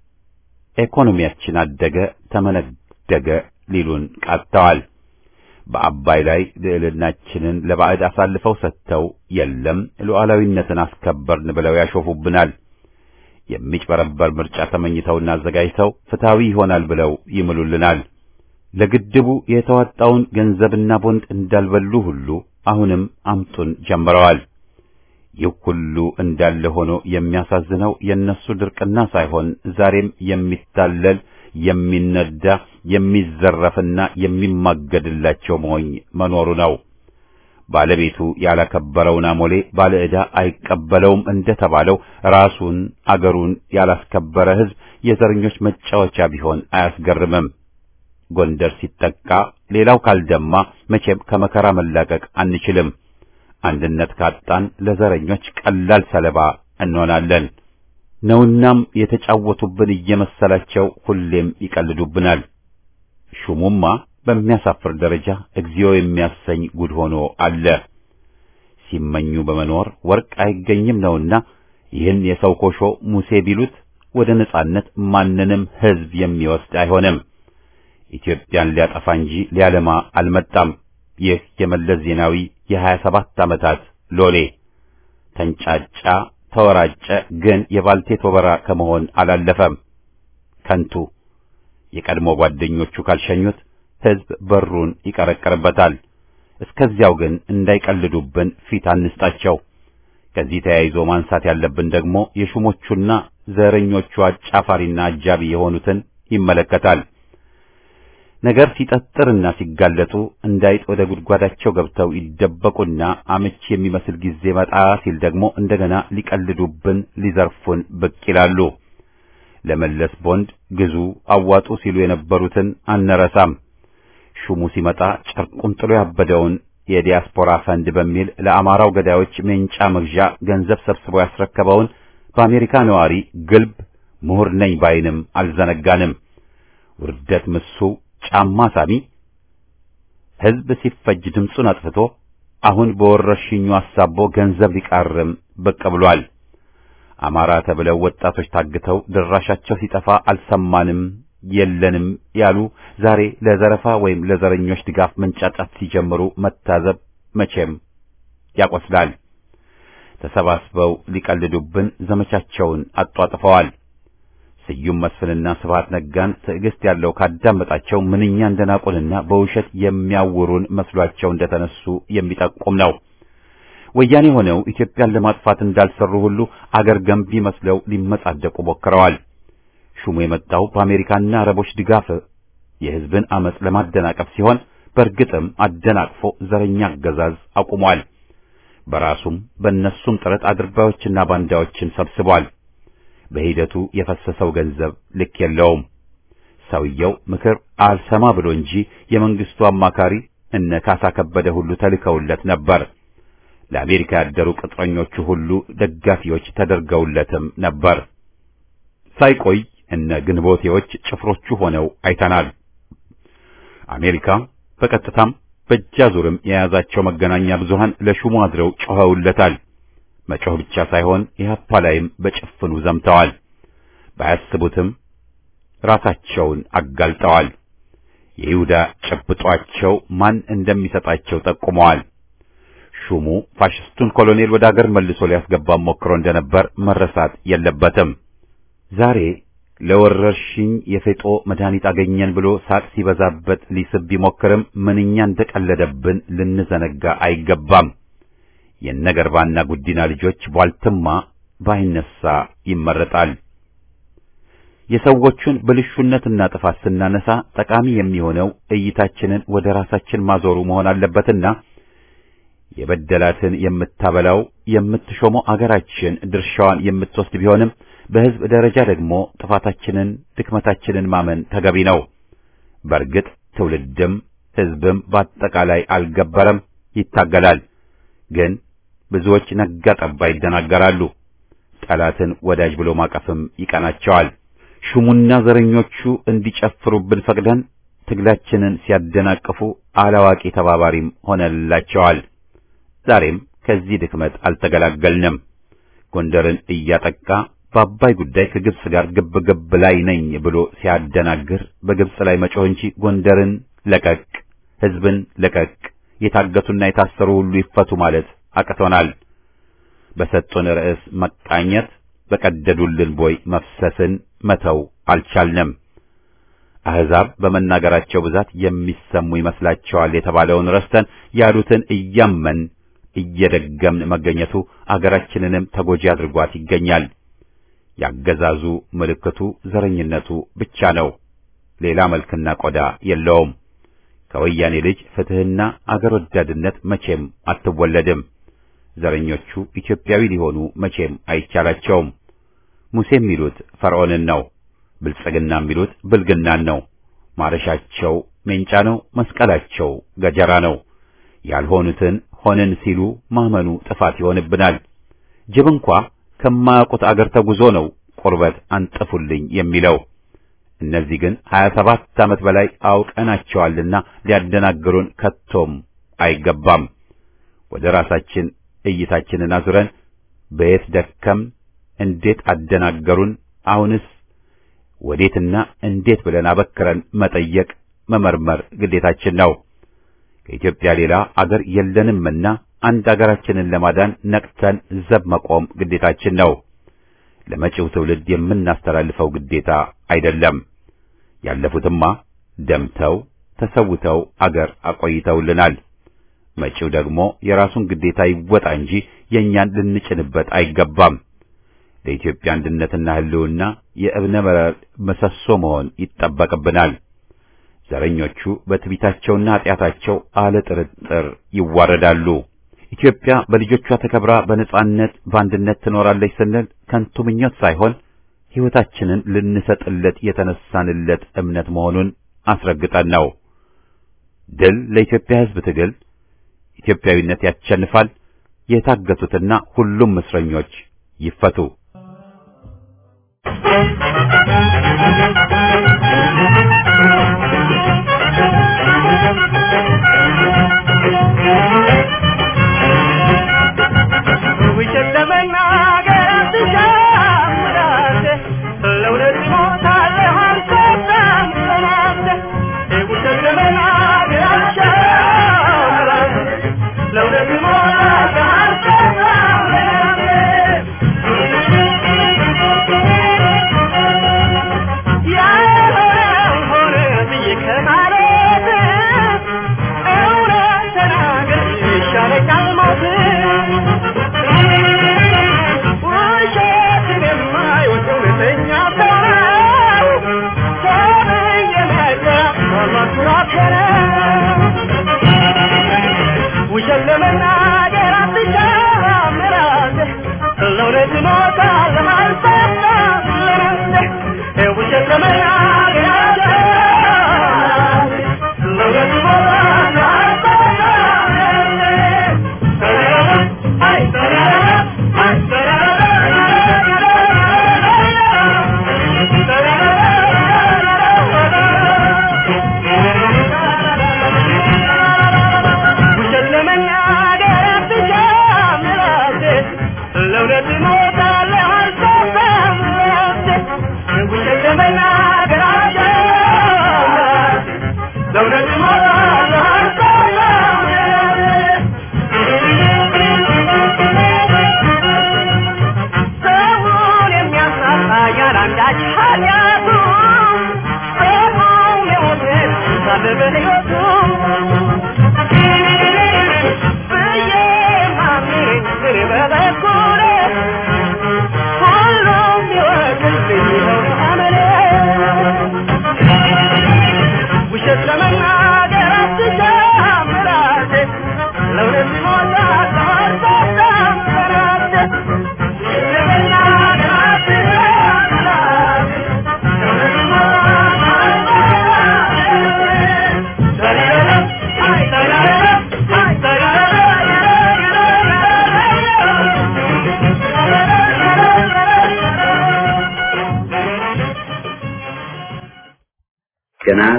ኢኮኖሚያችን አደገ ተመነደገ ሊሉን ቃጥተዋል። በአባይ ላይ ልዕልናችንን ለባዕድ አሳልፈው ሰጥተው የለም ሉዓላዊነትን አስከበርን ብለው ያሾፉብናል። የሚጭበረበር ምርጫ ተመኝተውና አዘጋጅተው ፍትሐዊ ይሆናል ብለው ይምሉልናል። ለግድቡ የተዋጣውን ገንዘብና ቦንድ እንዳልበሉ ሁሉ አሁንም አምጡን ጀምረዋል። ይህ ሁሉ እንዳለ ሆኖ የሚያሳዝነው የእነሱ ድርቅና ሳይሆን ዛሬም የሚታለል የሚነዳ የሚዘረፍና የሚማገድላቸው ሞኝ መኖሩ ነው። ባለቤቱ ያላከበረውን አሞሌ ባለ ዕዳ አይቀበለውም እንደተባለው ራሱን አገሩን ያላስከበረ ሕዝብ የዘረኞች መጫወቻ ቢሆን አያስገርምም። ጎንደር ሲጠቃ ሌላው ካልደማ መቼም ከመከራ መላቀቅ አንችልም። አንድነት ካጣን ለዘረኞች ቀላል ሰለባ እንሆናለን ነውናም የተጫወቱብን እየመሰላቸው ሁሌም ይቀልዱብናል። ሹሙማ በሚያሳፍር ደረጃ እግዚኦ የሚያሰኝ ጉድ ሆኖ አለ። ሲመኙ በመኖር ወርቅ አይገኝም ነውና ይህን የሰው ኮሾ ሙሴ ቢሉት ወደ ነጻነት ማንንም ሕዝብ የሚወስድ አይሆንም። ኢትዮጵያን ሊያጠፋ እንጂ ሊያለማ አልመጣም። ይህ የመለስ ዜናዊ የሀያ ሰባት ዓመታት ሎሌ ተንጫጫ፣ ተወራጨ፣ ግን የባልቴት ወበራ ከመሆን አላለፈም። ከንቱ የቀድሞ ጓደኞቹ ካልሸኙት ሕዝብ በሩን ይቀረቅርበታል። እስከዚያው ግን እንዳይቀልዱብን ፊት አንስጣቸው። ከዚህ ተያይዞ ማንሳት ያለብን ደግሞ የሹሞቹና ዘረኞቹ አጫፋሪና አጃቢ የሆኑትን ይመለከታል። ነገር ሲጠጥርና ሲጋለጡ እንዳይጥ ወደ ጉድጓዳቸው ገብተው ይደበቁና አመቺ የሚመስል ጊዜ መጣ ሲል ደግሞ እንደገና ሊቀልዱብን፣ ሊዘርፉን ብቅ ይላሉ። ለመለስ ቦንድ ግዙ፣ አዋጡ ሲሉ የነበሩትን አንረሳም። ሹሙ ሲመጣ ጨርቁን ጥሎ ያበደውን የዲያስፖራ ፈንድ በሚል ለአማራው ገዳዮች ሜንጫ መግዣ ገንዘብ ሰብስቦ ያስረከበውን በአሜሪካ ነዋሪ ግልብ ምሁር ነኝ ባይንም አልዘነጋንም። ውርደት ምሱ ጫማ ሳሚ ሕዝብ ሲፈጅ ድምፁን አጥፍቶ አሁን በወረርሽኙ አሳቦ ገንዘብ ሊቃርም ብቅ ብሏል። አማራ ተብለው ወጣቶች ታግተው ድራሻቸው ሲጠፋ አልሰማንም የለንም ያሉ ዛሬ ለዘረፋ ወይም ለዘረኞች ድጋፍ መንጫጫት ሲጀምሩ መታዘብ መቼም ያቆስላል። ተሰባስበው ሊቀልዱብን ዘመቻቸውን አጧጥፈዋል። ስዩም መስፍንና ስብሐት ነጋን ትዕግስት ያለው ካዳመጣቸው ምንኛ እንደናቁንና በውሸት የሚያውሩን መስሏቸው እንደተነሱ የሚጠቁም ነው። ወያኔ ሆነው ኢትዮጵያን ለማጥፋት እንዳልሰሩ ሁሉ አገር ገንቢ መስለው ሊመጻደቁ ሞክረዋል። ሹሙ የመጣው በአሜሪካና አረቦች ድጋፍ የሕዝብን አመጽ ለማደናቀፍ ሲሆን በእርግጥም አደናቅፎ ዘረኛ አገዛዝ አቁሟል። በራሱም በእነሱም ጥረት አድርባዮችና ባንዳዎችን ሰብስቧል። በሂደቱ የፈሰሰው ገንዘብ ልክ የለውም። ሰውየው ምክር አልሰማ ብሎ እንጂ የመንግስቱ አማካሪ እነ ካሳ ከበደ ሁሉ ተልከውለት ነበር። ለአሜሪካ ያደሩ ቅጥረኞቹ ሁሉ ደጋፊዎች ተደርገውለትም ነበር። ሳይቆይ እነ ግንቦቴዎች ጭፍሮቹ ሆነው አይተናል። አሜሪካ በቀጥታም በእጃዙርም የያዛቸው መገናኛ ብዙሃን ለሹሙ አድረው ጮኸውለታል። መጮህ ብቻ ሳይሆን ኢህአፓ ላይም በጭፍኑ ዘምተዋል። ባያስቡትም ራሳቸውን አጋልጠዋል። የይሁዳ ጨብጧቸው ማን እንደሚሰጣቸው ጠቁመዋል። ሹሙ ፋሽስቱን ኮሎኔል ወደ አገር መልሶ ሊያስገባ ሞክሮ እንደነበር መረሳት የለበትም። ዛሬ ለወረርሽኝ የፌጦ መድኃኒት አገኘን ብሎ ሳቅ ሲበዛበት ሊስብ ቢሞክርም ምንኛ እንደቀለደብን ልንዘነጋ አይገባም። የነገርባና ጉዲና ልጆች ቧልትማ ባይነሳ ይመረጣል። የሰዎቹን ብልሹነትና ጥፋት ስናነሳ ጠቃሚ የሚሆነው እይታችንን ወደ ራሳችን ማዞሩ መሆን አለበትና የበደላትን የምታበላው የምትሾመው አገራችን ድርሻዋን የምትወስድ ቢሆንም በሕዝብ ደረጃ ደግሞ ጥፋታችንን ድክመታችንን ማመን ተገቢ ነው። በእርግጥ ትውልድም ሕዝብም በአጠቃላይ አልገበረም፣ ይታገላል። ግን ብዙዎች ነጋ ጠባ ይደናገራሉ። ጠላትን ወዳጅ ብሎ ማቀፍም ይቀናቸዋል። ሹሙና ዘረኞቹ እንዲጨፍሩብን ፈቅደን ትግላችንን ሲያደናቅፉ አላዋቂ ተባባሪም ሆነላቸዋል። ዛሬም ከዚህ ድክመት አልተገላገልንም። ጎንደርን እያጠቃ በአባይ ጉዳይ ከግብጽ ጋር ግብ ግብ ላይ ነኝ ብሎ ሲያደናግር በግብጽ ላይ መጮህ እንጂ ጎንደርን ለቀቅ፣ ሕዝብን ለቀቅ፣ የታገቱና የታሰሩ ሁሉ ይፈቱ ማለት አቅቶናል። በሰጡን ርዕስ መቃኘት፣ በቀደዱልን ቦይ መፍሰስን መተው አልቻልንም። አሕዛብ በመናገራቸው ብዛት የሚሰሙ ይመስላቸዋል የተባለውን ረስተን ያሉትን እያመን እየደገምን መገኘቱ አገራችንንም ተጎጂ አድርጓት ይገኛል። ያገዛዙ ምልክቱ ዘረኝነቱ ብቻ ነው። ሌላ መልክና ቆዳ የለውም። ከወያኔ ልጅ ፍትሕና አገር ወዳድነት መቼም አትወለድም። ዘረኞቹ ኢትዮጵያዊ ሊሆኑ መቼም አይቻላቸውም። ሙሴ የሚሉት ፈርዖንን ነው። ብልጽግና የሚሉት ብልግናን ነው። ማረሻቸው ሜንጫ ነው። መስቀላቸው ገጀራ ነው። ያልሆኑትን ሆንን ሲሉ ማመኑ ጥፋት ይሆንብናል። ጅብ እንኳ ከማያውቁት አገር ተጉዞ ነው ቁርበት አንጥፉልኝ የሚለው። እነዚህ ግን ሀያ ሰባት ዓመት በላይ አውቀናቸዋልና ሊያደናግሩን ከቶም አይገባም። ወደ ራሳችን እይታችንን አዙረን በየት ደከም፣ እንዴት አደናገሩን፣ አሁንስ ወዴትና እንዴት ብለን አበክረን መጠየቅ መመርመር ግዴታችን ነው። ከኢትዮጵያ ሌላ አገር የለንምና አንድ አገራችንን ለማዳን ነቅተን ዘብ መቆም ግዴታችን ነው። ለመጪው ትውልድ የምናስተላልፈው ግዴታ አይደለም። ያለፉትማ ደምተው ተሰውተው አገር አቆይተውልናል። መጪው ደግሞ የራሱን ግዴታ ይወጣ እንጂ የእኛን ልንጭንበት አይገባም። ለኢትዮጵያ አንድነትና ሕልውና የእብነ በረድ ምሰሶ መሆን ይጠበቅብናል። ዘረኞቹ በትቢታቸውና ኃጢአታቸው አለ ጥርጥር ይዋረዳሉ። ኢትዮጵያ በልጆቿ ተከብራ በነጻነት በአንድነት ትኖራለች ስንል ከንቱ ምኞት ሳይሆን ሕይወታችንን ልንሰጥለት የተነሳንለት እምነት መሆኑን አስረግጠን ነው። ድል ለኢትዮጵያ ሕዝብ ትግል፣ ኢትዮጵያዊነት ያሸንፋል። የታገቱትና ሁሉም እስረኞች ይፈቱ። ውሸት ለመናገር አትሻምራለህ፣ ለእውነት ትሞታለህ አልሰማም ሰማለህ። ውሸት ለመናገር አትሻምራለህ፣ ለእውነት ትሞታለህ አልሰማም ሰማለህ። ያልሆነውን ሆነ ብዬ ከማለት እውነት ተናገር ይሻለኛል ሞት። ውሸትን የማይወድ እውነተኛ ሰው ነው። ሰብእ የመጣ ኩራት ነው። ውሸት ለመናገር አትሻምራለህ፣ ለእውነት ትሞታለህ አልሰማም ለራስህ። ውሸት ለመናገር አትሻምራለህ፣ ለእውነት ትሞታለህ አልሰማም ለራስህ።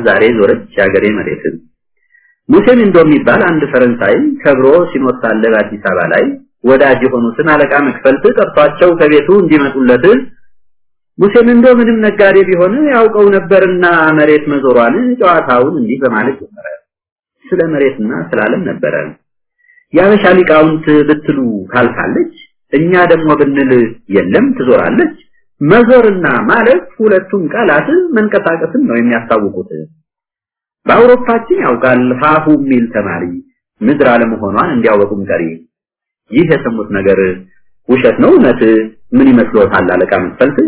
ዛሬ ዞረች የአገሬ መሬት ሙሴ ሚንዶ የሚባል አንድ ፈረንሳይ ከብሮ ሲኖር ሳለ በአዲስ አበባ ላይ ወዳጅ የሆኑትን አለቃ መክፈልት ጠርቷቸው ከቤቱ እንዲመጡለት ሙሴ ሚንዶ ምንም ነጋዴ ቢሆን ያውቀው ነበርና መሬት መዞሯን ጨዋታውን እንዲህ በማለት ጀመረ። ስለ መሬትና ስለ ዓለም ነበረ። የአበሻ ሊቃውንት ብትሉ ካልፋለች፣ እኛ ደግሞ ብንል የለም ትዞራለች። መዞርና ማለት ሁለቱም ቃላት መንቀሳቀስን ነው የሚያስታውቁት። በአውሮፓችን ያውቃል ሀሁ የሚል ተማሪ ምድር አለመሆኗን እንዲያወቁም ቀሪ። ይህ የሰሙት ነገር ውሸት ነው እውነት? ምን ይመስሎታል አለቃ መክፈልት?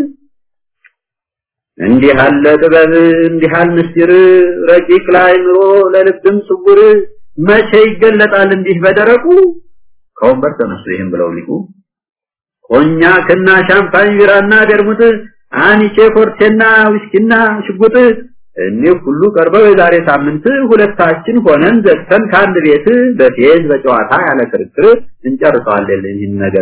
እንዲህ አለ ጥበብ እንዲህ አለ ምስጢር ረቂቅ ላይ ኑሮ ለልብም ስውር መቼ ይገለጣል እንዲህ በደረቁ ከወንበር ተነሱ ይህም ብለው ሊቁ ኮኛክና ሻምፓኝ ቢራና ደርሙት አንቼ ፎርቴና ዊስኪና ሽጉጥ እኒህ ሁሉ ቀርበው የዛሬ ሳምንት ሁለታችን ሆነን ዘግተን ከአንድ ቤት በፌዝ በጨዋታ ያለ ክርክር እንጨርሰዋለን ይህን ነገር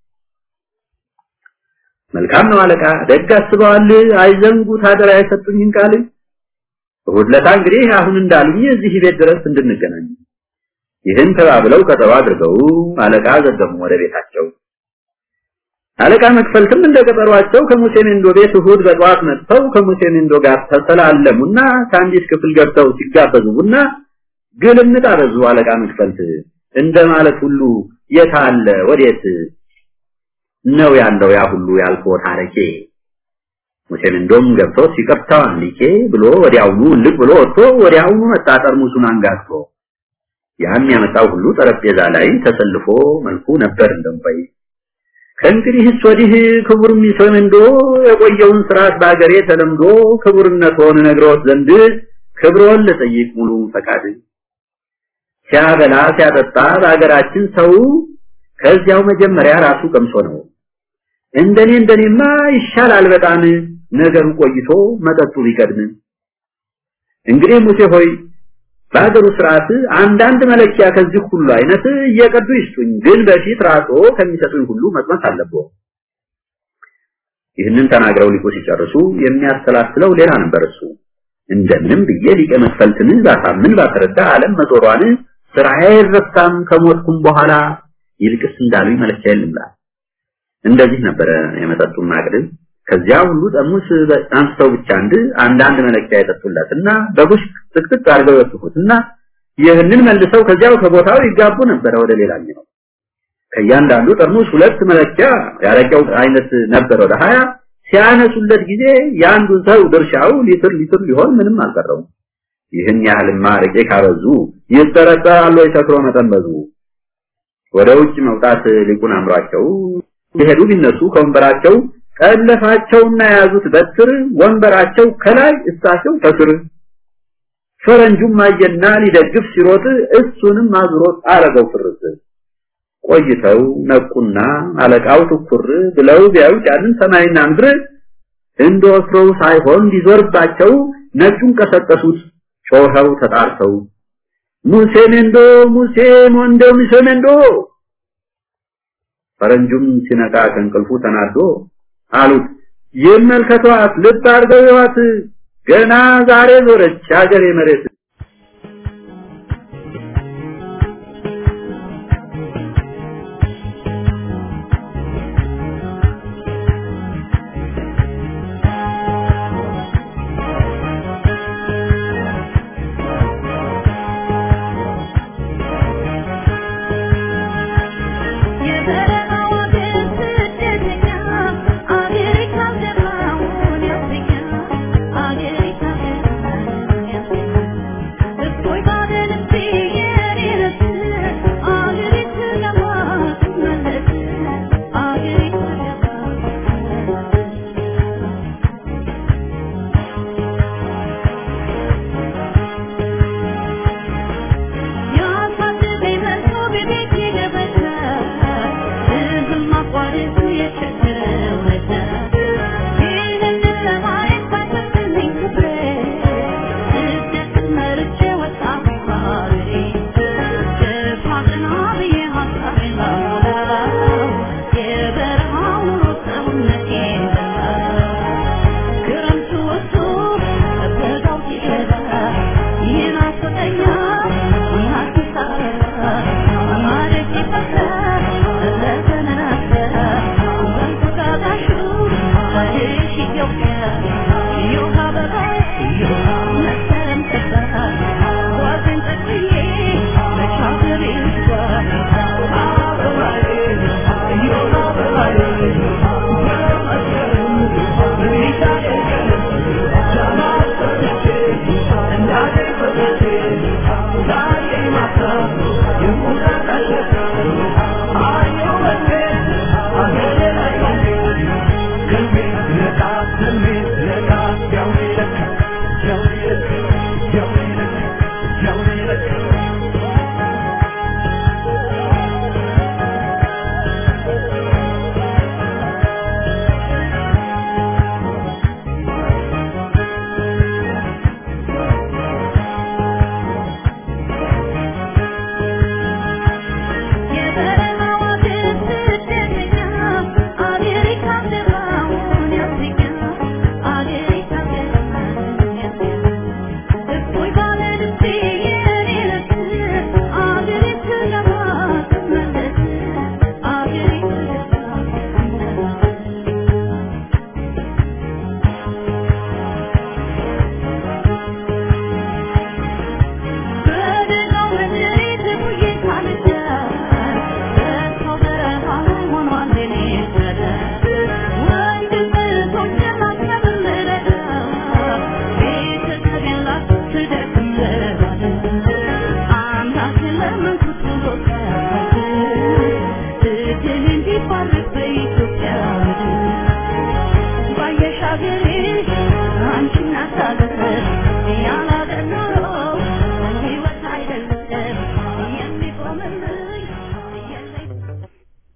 መልካም ነው አለቃ ደግ አስበዋል አይዘንጉት አደራ የሰጡኝን ቃል እሑድ ዕለት እንግዲህ አሁን እንዳሉኝ እዚህ ቤት ድረስ እንድንገናኝ ይህን ተባብለው ቀጠሮ አድርገው አለቃ ዘገሙ ወደ ቤታቸው አለቃ መክፈልትም እንደ ቀጠሯቸው ከሙሴ ሜንዶ ቤት እሑድ በጠዋት መጥተው ከሙሴ ሜንዶ ጋር ተሰላለሙና ከአንዲት ክፍል ገብተው ሲጋበዙ ቡና ግልምጥ አበዙ አለቃ መክፈልት እንደማለት ሁሉ የታለ ወዴት ነው ያለው ያ ሁሉ ያልከው ታሪኬ ሙሴም እንደም ገብቶ ሲቀፍታው አንሊኬ ብሎ ወዲያውኑ ልቅ ብሎ ወጥቶ ወዲያውኑ መጣ ጠርሙሱን አንጋግቶ ያን ያመጣው ሁሉ ጠረጴዛ ላይ ተሰልፎ መልኩ ነበር እንደምባይ ከእንግዲህስ ወዲህ ክቡር ሚሰም እንዶ የቆየውን ስርዓት በአገሬ ተለምዶ ክቡርነትዎን ነግሮት ዘንድ ክብሮን ልጠይቅ ሙሉ ፈቃድ ሲያበላ ሲያጠጣ በአገራችን ሰው ከዚያው መጀመሪያ ራሱ ቀምሶ ነው እንደኔ እንደኔማ ይሻላል በጣም ነገሩ ቆይቶ መጠጡ ቢቀድም እንግዲህ ሙሴ ሆይ በአገሩ ስርዓት አንዳንድ መለኪያ ከዚህ ሁሉ አይነት እየቀዱ ይስጡኝ ግን በፊት ራሶ ከሚሰጡኝ ሁሉ መቅመስ አለብዎ ይህንን ተናግረው ሊቁ ሲጨርሱ የሚያሰላስለው ሌላ ነበር እሱ እንደምንም ብዬ ሊቀ መክፈልትን ባሳምን ባስረዳ ዓለም መዞሯን ስራዬ አይረሳም ከሞትኩም በኋላ ይልቅስ እንዳሉኝ መለኪያ የለምላ እንደዚህ ነበረ የመጠጡን ማቅድ ከዚያ ሁሉ ጠርሙስ አንስተው ብቻ አንድ አንዳንድ መለኪያ የጠጡለትና በቡሽ ጥቅጥቅ አድርገው የወጡትና ይህንን መልሰው ከዚያው ከቦታው ይጋቡ ነበረ ወደ ሌላኛው ከእያንዳንዱ ጠርሙስ ሁለት መለኪያ ያረቀው አይነት ነበር ወደ ሀያ ሲያነሱለት ጊዜ የአንዱን ሰው ድርሻው ሊትር ሊትር ሊሆን ምንም አልቀረውም ይህን ያህልማ አረቄ ካበዙ ይጠረጠራሉ የሰክሮ መጠንበዙ ወደ ውጭ መውጣት ሊቁን አምሯቸው የሄዱ ቢነሱ ከወንበራቸው ጠለፋቸውና የያዙት በትር ወንበራቸው ከላይ እሳቸው ከስር ፈረንጁም አየና ሊደግፍ ሲሮጥ እሱንም አዝሮት አረገው ፍርስ ቆይተው ነቁና አለቃው ትኩር ብለው ቢያዩት ያንን ሰማይና ምድር እንደወትሮው ሳይሆን ሊዞርባቸው ነጩን ቀሰቀሱት ጮኸው ተጣርተው ሙሴ ሜንዶ ሙሴ ሞንዶ ሙሴ ሜንዶ ፈረንጁም ሲነቃ ከእንቅልፉ ተናዶ አሉት ይመልከቷት ልብ አድርገው ይዋት ገና ዛሬ ዞረች ሀገሬ መሬት Thank you.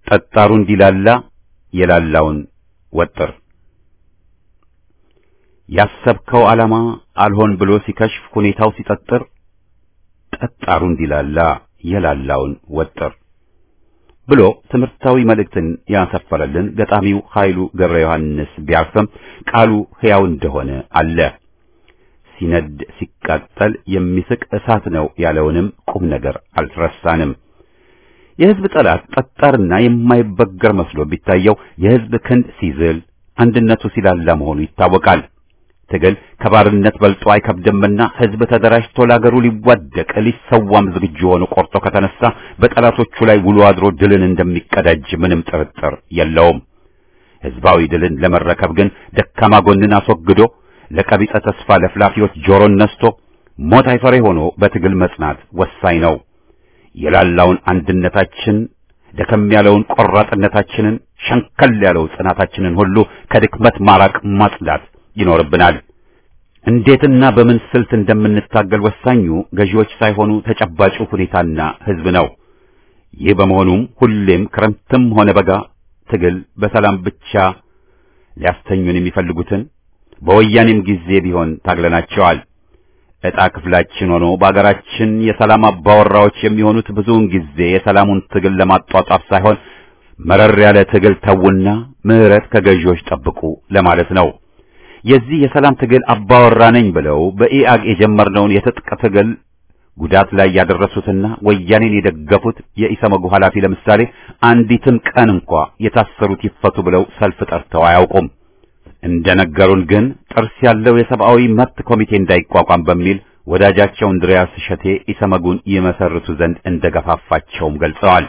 ጠጣሩ እንዲላላ የላላውን ወጥር ያሰብከው ዓላማ አልሆን ብሎ ሲከሽፍ ሁኔታው ሲጠጥር ጠጣሩ እንዲላላ የላላውን ወጥር ብሎ ትምህርታዊ መልእክትን ያሰፈረልን ገጣሚው ኃይሉ ገብረ ዮሐንስ ቢያርፍም ቃሉ ሕያው እንደሆነ አለ። ሲነድ ሲቃጠል የሚስቅ እሳት ነው ያለውንም ቁም ነገር አልረሳንም። የሕዝብ ጠላት ጠጣርና የማይበገር መስሎ ቢታየው የሕዝብ ክንድ ሲዝል አንድነቱ ሲላላ መሆኑ ይታወቃል። ትግል ከባርነት በልጦ አይከብድምና ሕዝብ ተደራጅቶ ለአገሩ ሊዋደቅ ሊሰዋም ዝግጁ ሆኖ ቆርጦ ከተነሳ በጠላቶቹ ላይ ውሎ አድሮ ድልን እንደሚቀዳጅ ምንም ጥርጥር የለውም። ሕዝባዊ ድልን ለመረከብ ግን ደካማ ጎንን አስወግዶ ለቀቢጸ ተስፋ ለፍላፊዎች ጆሮን ነስቶ ሞት አይፈሬ ሆኖ በትግል መጽናት ወሳኝ ነው። የላላውን አንድነታችን ደከም ያለውን ቆራጥነታችንን ሸንከል ያለው ጽናታችንን ሁሉ ከድክመት ማራቅ ማጽዳት ይኖርብናል። እንዴትና በምን ስልት እንደምንታገል ወሳኙ ገዢዎች ሳይሆኑ ተጨባጩ ሁኔታና ሕዝብ ነው። ይህ በመሆኑም ሁሌም ክረምትም ሆነ በጋ ትግል በሰላም ብቻ ሊያስተኙን የሚፈልጉትን በወያኔም ጊዜ ቢሆን ታግለናቸዋል። ዕጣ ክፍላችን ሆኖ በአገራችን የሰላም አባወራዎች የሚሆኑት ብዙውን ጊዜ የሰላሙን ትግል ለማጧጧፍ ሳይሆን መረር ያለ ትግል ተውና ምሕረት ከገዢዎች ጠብቁ ለማለት ነው። የዚህ የሰላም ትግል አባወራ ነኝ ብለው በኢአግ የጀመርነውን የትጥቅ ትግል ጉዳት ላይ ያደረሱትና ወያኔን የደገፉት የኢሰመጉ ኃላፊ ለምሳሌ አንዲትም ቀን እንኳ የታሰሩት ይፈቱ ብለው ሰልፍ ጠርተው አያውቁም። እንደነገሩን ግን ጥርስ ያለው የሰብአዊ መብት ኮሚቴ እንዳይቋቋም በሚል ወዳጃቸው እንድሪያስ እሸቴ ኢሰመጉን ይመሰርቱ ዘንድ እንደገፋፋቸውም ገልጸዋል።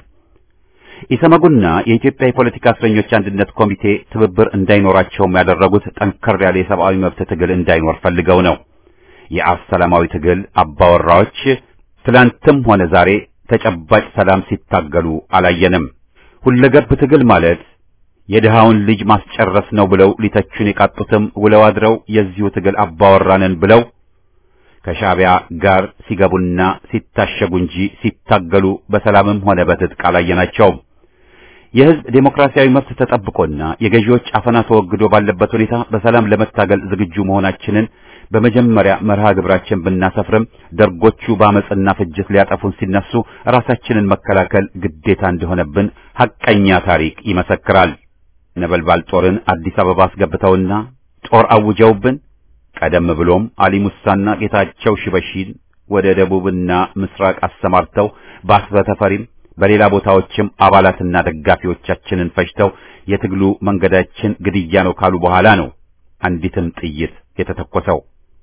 ኢሰመጉና የኢትዮጵያ የፖለቲካ እስረኞች አንድነት ኮሚቴ ትብብር እንዳይኖራቸውም ያደረጉት ጠንከር ያለ የሰብአዊ መብት ትግል እንዳይኖር ፈልገው ነው። የአፍ ሰላማዊ ትግል አባወራዎች ትላንትም ሆነ ዛሬ ተጨባጭ ሰላም ሲታገሉ አላየንም። ሁለገብ ትግል ማለት የድሃውን ልጅ ማስጨረስ ነው ብለው ሊተቹን የቃጡትም ውለው አድረው የዚሁ ትግል አባወራንን ብለው ከሻዕቢያ ጋር ሲገቡና ሲታሸጉ እንጂ ሲታገሉ በሰላምም ሆነ በትጥቅ አላየናቸውም። የሕዝብ ዴሞክራሲያዊ መብት ተጠብቆና የገዢዎች አፈና ተወግዶ ባለበት ሁኔታ በሰላም ለመታገል ዝግጁ መሆናችንን በመጀመሪያ መርሃ ግብራችን ብናሰፍርም ደርጎቹ በአመፅና ፍጅት ሊያጠፉን ሲነሱ ራሳችንን መከላከል ግዴታ እንደሆነብን ሐቀኛ ታሪክ ይመሰክራል። ነበልባል ጦርን አዲስ አበባ አስገብተውና ጦር አውጀውብን ቀደም ብሎም አሊ ሙሳና ጌታቸው ሽበሺን ወደ ደቡብና ምስራቅ አሰማርተው በአስበተፈሪም በሌላ ቦታዎችም አባላትና ደጋፊዎቻችንን ፈጅተው የትግሉ መንገዳችን ግድያ ነው ካሉ በኋላ ነው አንዲትም ጥይት የተተኮሰው።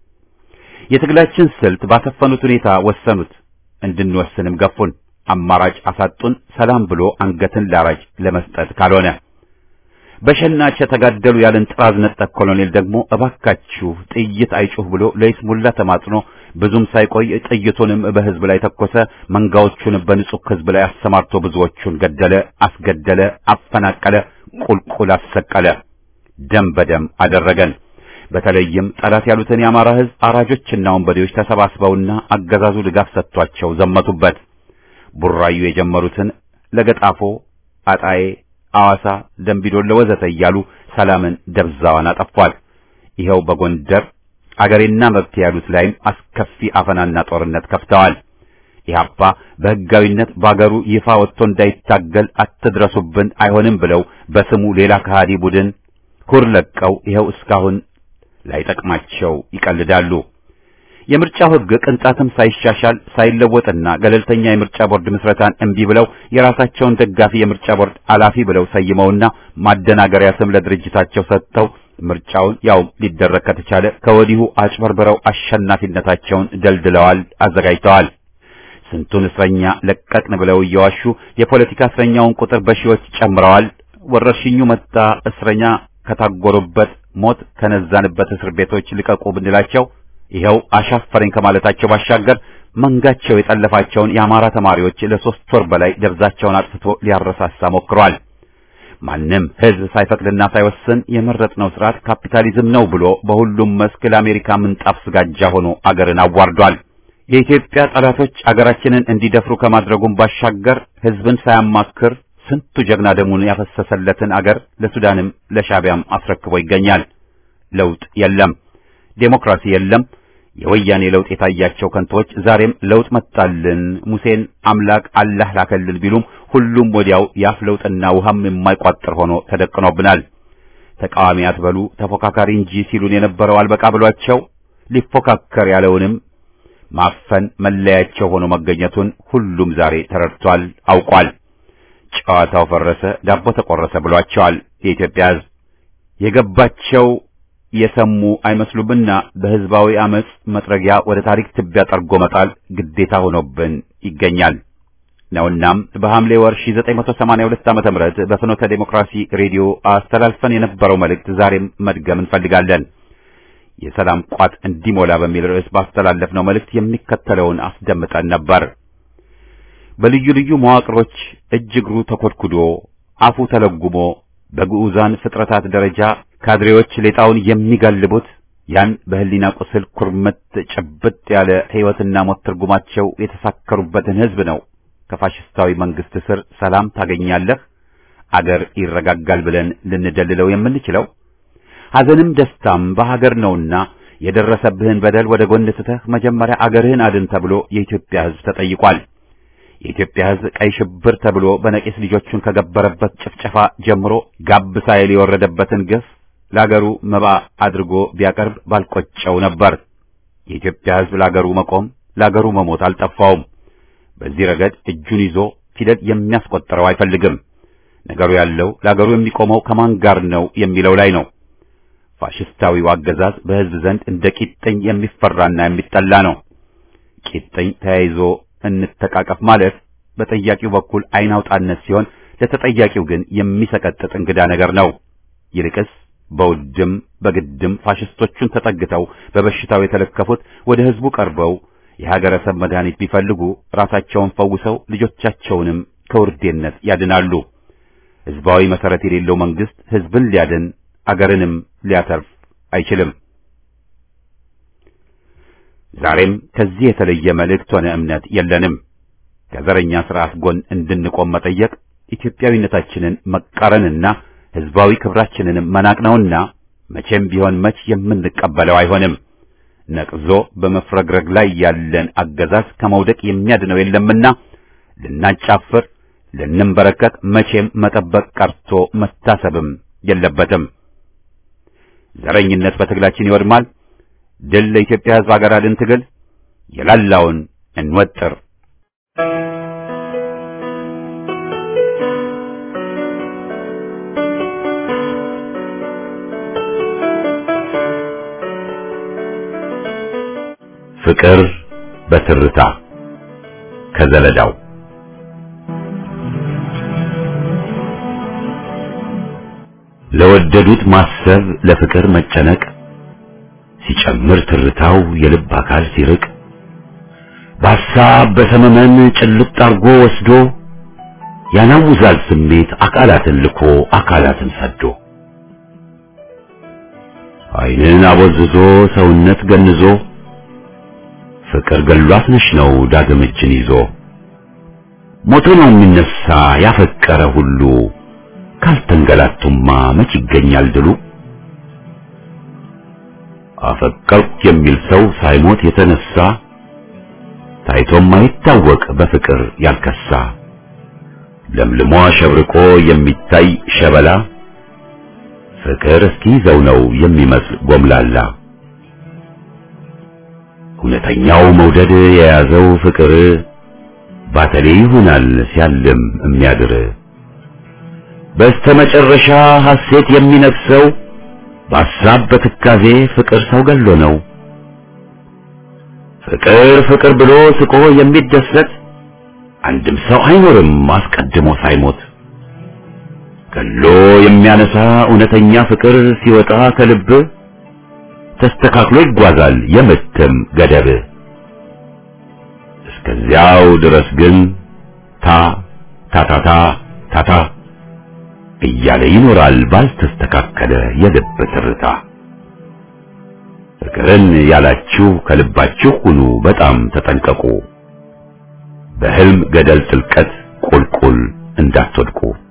የትግላችን ስልት ባሰፈኑት ሁኔታ ወሰኑት፣ እንድንወስንም ገፉን። አማራጭ አሳጡን። ሰላም ብሎ አንገትን ላራጅ ለመስጠት ካልሆነ በሸናች የተጋደሉ ያለን ጥራዝ ነጠቅ ኮሎኔል ደግሞ እባካችሁ ጥይት አይጩህ ብሎ ለይስሙላ ተማጽኖ ብዙም ሳይቆይ ጥይቱንም በሕዝብ ላይ ተኮሰ። መንጋዎቹንም በንጹህ ሕዝብ ላይ አሰማርቶ ብዙዎቹን ገደለ፣ አስገደለ፣ አፈናቀለ፣ ቁልቁል አሰቀለ፣ ደም በደም አደረገን። በተለይም ጠላት ያሉትን የአማራ ሕዝብ አራጆችና ወንበዴዎች ተሰባስበውና አገዛዙ ድጋፍ ሰጥቷቸው ዘመቱበት። ቡራዩ የጀመሩትን ለገጣፎ፣ አጣዬ አዋሳ፣ ደምቢዶሎ ወዘተ እያሉ ሰላምን ደብዛዋን አጠፏል። ይኸው በጎንደር አገሬና መብት ያሉት ላይም አስከፊ አፈናና ጦርነት ከፍተዋል። ኢህአፓ በሕጋዊነት በአገሩ ይፋ ወጥቶ እንዳይታገል አትድረሱብን፣ አይሆንም ብለው በስሙ ሌላ ከሃዲ ቡድን ኩር ለቀው ይኸው እስካሁን ላይጠቅማቸው ይቀልዳሉ። የምርጫው ሕግ ቅንጣትም ሳይሻሻል ሳይለወጥና ገለልተኛ የምርጫ ቦርድ ምስረታን እምቢ ብለው የራሳቸውን ደጋፊ የምርጫ ቦርድ አላፊ ብለው ሰይመውና ማደናገሪያ ስም ለድርጅታቸው ሰጥተው ምርጫውን ያው ሊደረግ ከተቻለ ከወዲሁ አጭበርብረው አሸናፊነታቸውን ደልድለዋል፣ አዘጋጅተዋል። ስንቱን እስረኛ ለቀቅን ብለው እየዋሹ የፖለቲካ እስረኛውን ቁጥር በሺዎች ጨምረዋል። ወረርሽኙ መጣ፣ እስረኛ ከታጎሩበት ሞት ከነዛንበት እስር ቤቶች ልቀቁ ብንላቸው ይኸው አሻፈረኝ ከማለታቸው ባሻገር መንጋቸው የጠለፋቸውን የአማራ ተማሪዎች ለሶስት ወር በላይ ደብዛቸውን አጥፍቶ ሊያረሳሳ ሞክሯል። ማንም ሕዝብ ሳይፈቅድና ሳይወስን የመረጥነው ስርዓት ካፒታሊዝም ነው ብሎ በሁሉም መስክ ለአሜሪካ ምንጣፍ ስጋጃ ሆኖ አገርን አዋርዷል። የኢትዮጵያ ጠላቶች አገራችንን እንዲደፍሩ ከማድረጉም ባሻገር ሕዝብን ሳያማክር ስንቱ ጀግና ደሙን ያፈሰሰለትን አገር ለሱዳንም ለሻቢያም አስረክቦ ይገኛል። ለውጥ የለም፣ ዴሞክራሲ የለም። የወያኔ ለውጥ የታያቸው ከንቶች ዛሬም ለውጥ መጣልን፣ ሙሴን አምላክ አላህ ላከልን ቢሉም ሁሉም ወዲያው ያፍ ለውጥና ውሃም የማይቋጥር ሆኖ ተደቅኖብናል። ተቃዋሚ አትበሉ ተፎካካሪ እንጂ ሲሉን የነበረው አልበቃ ብሏቸው ሊፎካከር ያለውንም ማፈን መለያቸው ሆኖ መገኘቱን ሁሉም ዛሬ ተረድቷል፣ አውቋል። ጨዋታው ፈረሰ፣ ዳቦ ተቆረሰ ብሏቸዋል። የኢትዮጵያ ሕዝብ የገባቸው የሰሙ አይመስሉምና በህዝባዊ አመጽ መጥረጊያ ወደ ታሪክ ትቢያ ጠርጎ መጣል ግዴታ ሆኖብን ይገኛል ነውናም በሐምሌ ወር 1982 ዓመተ ምህረት በፍኖተ ዴሞክራሲ ሬዲዮ አስተላልፈን የነበረው መልእክት ዛሬም መድገም እንፈልጋለን። የሰላም ቋት እንዲሞላ በሚል ርዕስ ባስተላለፍነው መልእክት የሚከተለውን አስደምጠን ነበር። በልዩ ልዩ መዋቅሮች እጅ እግሩ ተኮድኩዶ አፉ ተለጉሞ በግዑዛን ፍጥረታት ደረጃ ካድሬዎች ሌጣውን የሚጋልቡት ያን በህሊና ቁስል ኩርምት ጭብጥ ያለ ሕይወትና ሞት ትርጉማቸው የተሳከሩበትን ሕዝብ ነው ከፋሽስታዊ መንግስት ስር ሰላም ታገኛለህ፣ አገር ይረጋጋል ብለን ልንደልለው የምንችለው ሐዘንም ደስታም በሀገር ነውና የደረሰብህን በደል ወደ ጎን ትተህ መጀመሪያ አገርህን አድን ተብሎ የኢትዮጵያ ሕዝብ ተጠይቋል። የኢትዮጵያ ሕዝብ ቀይ ሽብር ተብሎ በነቂስ ልጆቹን ከገበረበት ጭፍጨፋ ጀምሮ ጋብ ሳይል የወረደበትን ግፍ ለአገሩ መባ አድርጎ ቢያቀርብ ባልቆጨው ነበር። የኢትዮጵያ ሕዝብ ለአገሩ መቆም ለአገሩ መሞት አልጠፋውም። በዚህ ረገድ እጁን ይዞ ፊደል የሚያስቆጥረው አይፈልግም። ነገሩ ያለው ለአገሩ የሚቆመው ከማን ጋር ነው የሚለው ላይ ነው። ፋሽስታዊው አገዛዝ በሕዝብ ዘንድ እንደ ቂጥኝ የሚፈራና የሚጠላ ነው። ቂጥኝ ተያይዞ እንተቃቀፍ ማለት በጠያቂው በኩል ዓይን አውጣነት ሲሆን ለተጠያቂው ግን የሚሰቀጥጥ እንግዳ ነገር ነው። ይልቅስ በውድም በግድም ፋሽስቶቹን ተጠግተው በበሽታው የተለከፉት ወደ ሕዝቡ ቀርበው የሀገረሰብ መድኃኒት ቢፈልጉ ራሳቸውን ፈውሰው ልጆቻቸውንም ከውርዴነት ያድናሉ። ሕዝባዊ መሰረት የሌለው መንግስት ሕዝብን ሊያድን አገርንም ሊያተርፍ አይችልም። ዛሬም ከዚህ የተለየ መልእክት ሆነ እምነት የለንም። ከዘረኛ ስርዓት ጎን እንድንቆም መጠየቅ ኢትዮጵያዊነታችንን መቃረንና ሕዝባዊ ክብራችንንም መናቅ ነውና መቼም ቢሆን መች የምንቀበለው አይሆንም። ነቅዞ በመፍረግረግ ላይ ያለን አገዛዝ ከመውደቅ የሚያድነው የለምና ልናጫፍር፣ ልንንበረከክ መቼም መጠበቅ ቀርቶ መታሰብም የለበትም። ዘረኝነት በትግላችን ይወድማል። ድል ለኢትዮጵያ ሕዝብ አገር አድን ትግል የላላውን እንወጥር። ፍቅር በትርታ ከዘለዳው ለወደዱት ማሰብ ለፍቅር መጨነቅ ሲጨምር ትርታው የልብ አካል ሲርቅ በሐሳብ በሰመመን ጭልጥ አርጎ ወስዶ ያናውዛል ስሜት አካላትን ልኮ አካላትን ሰዶ ዓይንን አቦዝዞ ሰውነት ገንዞ ፍቅር ገሏት ነሽ ነው ዳግም እጅን ይዞ ሞቶ ነው የሚነሳ ያፈቀረ ሁሉ ካልተንገላቱማ መች ይገኛል ድሉ አፈቀርኩ የሚል ሰው ሳይሞት የተነሳ ታይቶም አይታወቅ በፍቅር ያልከሳ ለምልሞ አሸብርቆ የሚታይ ሸበላ ፍቅር እስኪይዘው ነው የሚመስል ጎምላላ እውነተኛው መውደድ የያዘው ፍቅር ባተሌ ይሆናል ሲያልም የሚያድር በስተመጨረሻ ሐሴት የሚነፍሰው በሐሳብ በትካዜ ፍቅር ሰው ገሎ ነው። ፍቅር ፍቅር ብሎ ስቆ የሚደሰት አንድም ሰው አይኖርም አስቀድሞ ሳይሞት። ገሎ የሚያነሳ እውነተኛ ፍቅር ሲወጣ ከልብ ተስተካክሎ ይጓዛል የምትም ገደብ። እስከዚያው ድረስ ግን ታ ታታታ ታታ እያለ ይኖራል ባልተስተካከለ የልብ ትርታ። ፍቅርን ያላችሁ ከልባችሁ ሁኑ በጣም ተጠንቀቁ። በሕልም ገደል ጥልቀት ቁልቁል እንዳትወድቁ